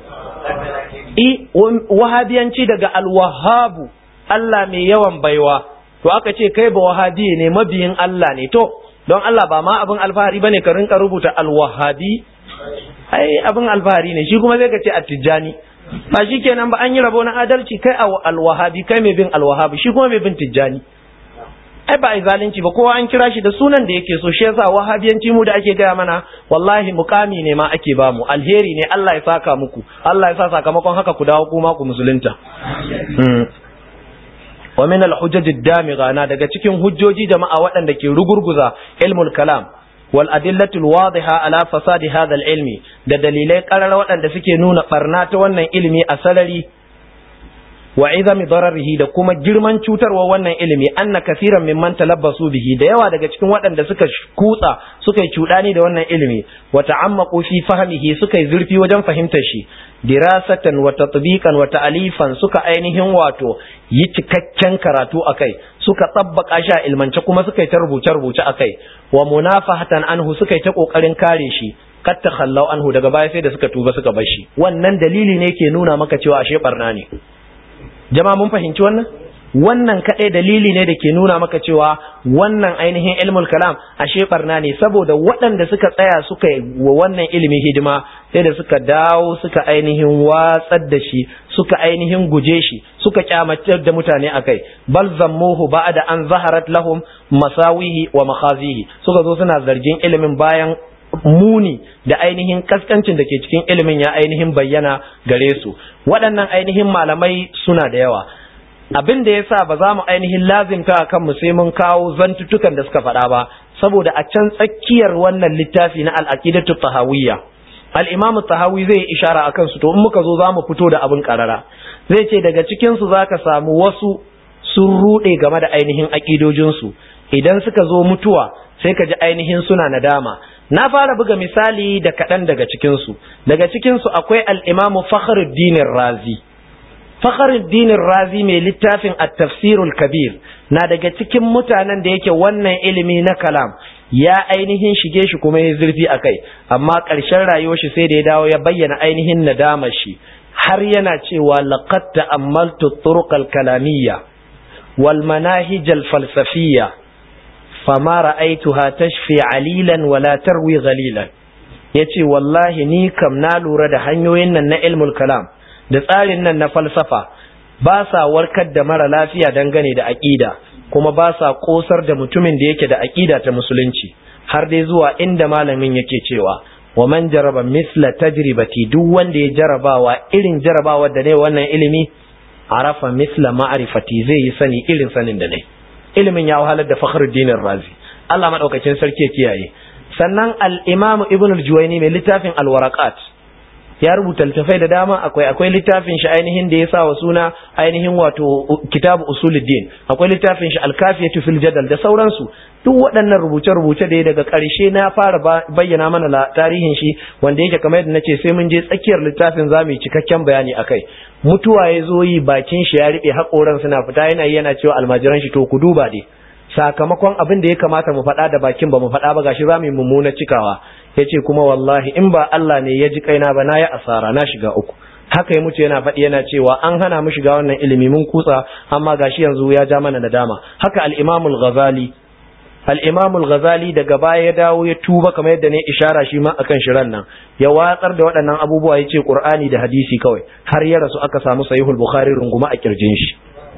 i wahabiyanci daga al-wahhabu Allah mai yawan baiwa to aka ce kai ba wahabi ne mabiyin Allah ne to don Allah ba ma abin alfahari bane ka rinka rubuta al-wahhabi ai abin alfahari ne shi kuma zai ka ce at-tijani ba shi kenan ba an yi rabo na adalci kai alwahabi kai mai bin alwahabi shi kuma mai bin tijjani ai ba a zalunci ba kowa an kira shi da sunan da yake so shi yasa wahabiyanci mu da ake gaya mana wallahi mukami ne ma ake ba mu alheri ne Allah ya saka muku Allah ya sa sakamakon haka ku dawo kuma ku musulunta wa min al-hujaj ad-damigha na daga cikin hujjoji jama'a waɗanda ke rugurguza ilmul kalam wal adillatul wadiha ala fasadi hadha al-ilmi da dalilai karar waɗanda suke nuna barna ta wannan ilimi a sarari wa izami dararihi da kuma girman cutarwa wannan ilimi anna kaseeran mimman talabbasu bihi da yawa daga cikin waɗanda suka kutsa suka yi cudani da wannan ilimi wa ta'ammaqu fi fahmihi suka yi zurfi wajen fahimtar shi dirasatan wa tatbiqan wa ta'alifan suka ainihin wato yi cikakken karatu akai suka tsabbaka shi a ilmance kuma suka yi ta rubuce rubuce akai wa munafahatan anhu suka yi ta kokarin kare shi kat takhallau anhu daga baya sai da suka tuba suka bar shi wannan dalili ne ke nuna maka cewa ashe barna ne jama'a mun fahimci wannan wannan kaɗai dalili ne da ke nuna maka cewa wannan ainihin ilmul kalam ashe barna ne saboda waɗanda suka tsaya suka wa wannan ilimin hidima sai da suka dawo suka ainihin watsar da shi suka ainihin guje shi suka kyamatar da mutane akai bal zammuhu ba'da an zaharat lahum masawihi wa makhazihi suka zo suna zargin ilimin bayan muni da ainihin kaskancin da ke cikin ilimin ya ainihin bayyana gare su waɗannan ainihin malamai suna da yawa abin da ya sa ba za mu ainihin lazimta a kanmu sai mun kawo zantutukan da suka faɗa ba saboda a can tsakiyar wannan littafi na al'aqidatu tahawiyya al-imamu tahawi zai yi ishara a kansu to in muka zo za mu fito da abin karara zai ce daga cikin su zaka samu wasu sun ruɗe game da ainihin aƙidojinsu idan suka zo mutuwa sai ka ji ainihin suna nadama na fara buga misali da kaɗan daga cikinsu daga cikinsu akwai al'imamu fakhruddin razi fakhruddin razi mai littafin at-tafsirul kabir na daga cikin mutanen da yake wannan ilimi na kalam ya ainihin shige shi kuma ya zurfi a kai amma ƙarshen rayuwar shi sai da ya dawo ya bayyana ainihin nadamar shi har yana cewa laqad ta'ammaltu turuqal kalamiyya wal manahij al falsafiyya fama ra'aituha tashfi alilan wala tarwi ghalilan yace wallahi ni kam na lura da hanyoyin nan na ilmul kalam da tsarin nan na falsafa ba sa warkar da mara lafiya dangane da aqida kuma ba sa kosar da mutumin da yake da aqida ta musulunci har dai zuwa inda malamin yake cewa wa man jaraba misla tajribati duk wanda ya jarabawa irin jarabawa da ne wannan ilimi arafa misla ma'rifati zai yi sani irin sanin da ne ilimin ya wahalar da Fakhruddin Razi Allah madaukakin sarki ya kiyaye sannan al-Imam Ibn al-Juwayni mai littafin al-Waraqat ya rubuta littafai da dama akwai akwai littafin shi ainihin da ya sa wa suna ainihin wato kitabu usuluddin akwai littafin shi al-kafiyatu fil jadal da sauransu duk waɗannan rubuce-rubuce da ya daga ƙarshe na fara bayyana mana tarihin shi wanda yake kamar yadda nace sai mun je tsakiyar littafin zamu yi cikakken bayani akai mutuwa ya zo yi bakin shi ya riɓe haƙoran suna fita yana yana cewa almajiran shi to ku duba dai sakamakon abin da ya kamata mu faɗa da bakin ba mu faɗa ba gashi zamu yi mummuna cikawa yace kuma wallahi in ba Allah ne ya ji kaina ba na yi asara na shiga uku haka ya mutu yana faɗi yana cewa an hana mu shiga wannan ilimi mun kutsa amma gashi yanzu ya ja mana nadama haka al-Imam al-Ghazali al-Imam al-Ghazali daga baya ya dawo ya tuba kamar yadda ne ishara shi ma akan shiran nan ya watsar da waɗannan abubuwa yace Qur'ani da hadisi kawai har ya rasu aka samu Sahihul Bukhari runguma a kirjin shi